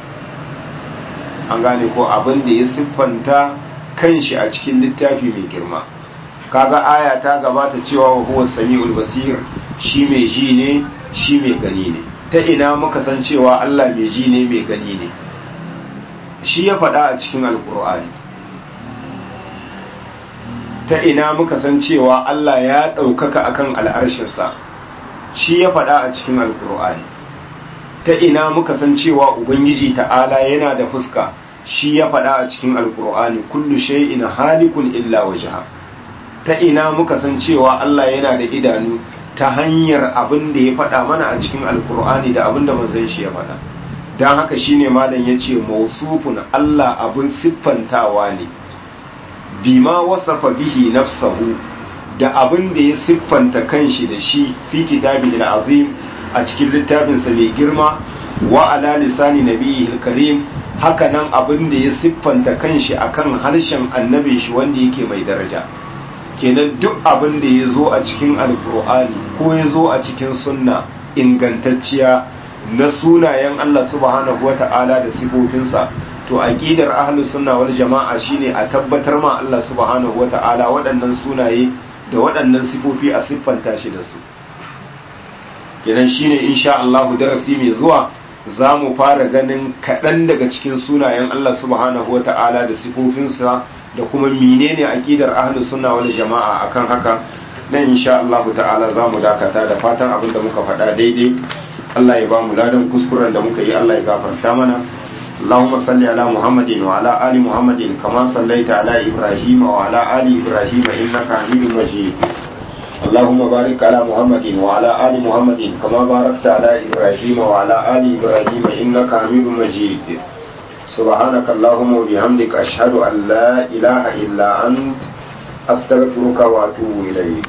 Speaker 1: an gane ko abin da ya siffanta kanshi a cikin littafi mai girma kaga aya ta gabata cewa wa huwa sami'ul basir shi mai ji ne shi mai gani ne ta ina muka san cewa Allah mai ji ne mai gani ne shi ya faɗa a cikin alkur'ani ta ina muka san cewa Allah ya ɗaukaka akan al'arshinsa shi ya faɗa a cikin alkur'ani ta ina muka san cewa ubangiji ta'ala yana da fuska shi ya faɗa a cikin alkur'ani kullu shay'in halikun illa wajha ta ina muka san cewa Allah yana da idanu ta hanyar abin da ya faɗa mana a cikin alkur'ani da abin da manzon shi ya faɗa don haka shine malam ya ce mausufun Allah abin siffantawa ne bima wasafa bihi nafsahu da abin da ya siffanta kanshi da shi fi kitabihi azim a cikin littafinsa mai girma wa ala lisani nabiyil karim haka nan abin da ya siffanta kanshi akan harshen annabin shi wanda yake mai daraja kenan duk abin da ya zo a cikin alkur'ani ko ya zo a cikin sunna ingantacciya na sunayen Allah subhanahu wata'ala da sifofinsa to aqidar ahlus sunna wal jama'a shine a tabbatar ma Allah subhanahu wata'ala waɗannan sunaye da waɗannan sifofi a siffanta shi da su kenan shine insha Allah darasi mai zuwa za mu fara ganin kaɗan daga cikin sunayen Allah subhanahu wa ta'ala da sifofinsa da kuma menene aƙidar ahlus sunna wal jama'a akan haka dan insha Allah ta'ala za mu dakata da fatan abin da muka faɗa daidai Allah ya ba mu ladan kuskuren da muka yi Allah ya gafarta mana اللهم صل على محمد وعلى آل محمد كما صليت على إبراهيم وعلى آل إبراهيم إنك حميد مجيد اللهم بارك على محمد وعلى آل محمد كما باركت على إبراهيم وعلى آل إبراهيم إنك حميد مجيد سبحانك اللهم وبحمدك أشهد أن لا إله إلا أنت أستغفرك وأتوب إليك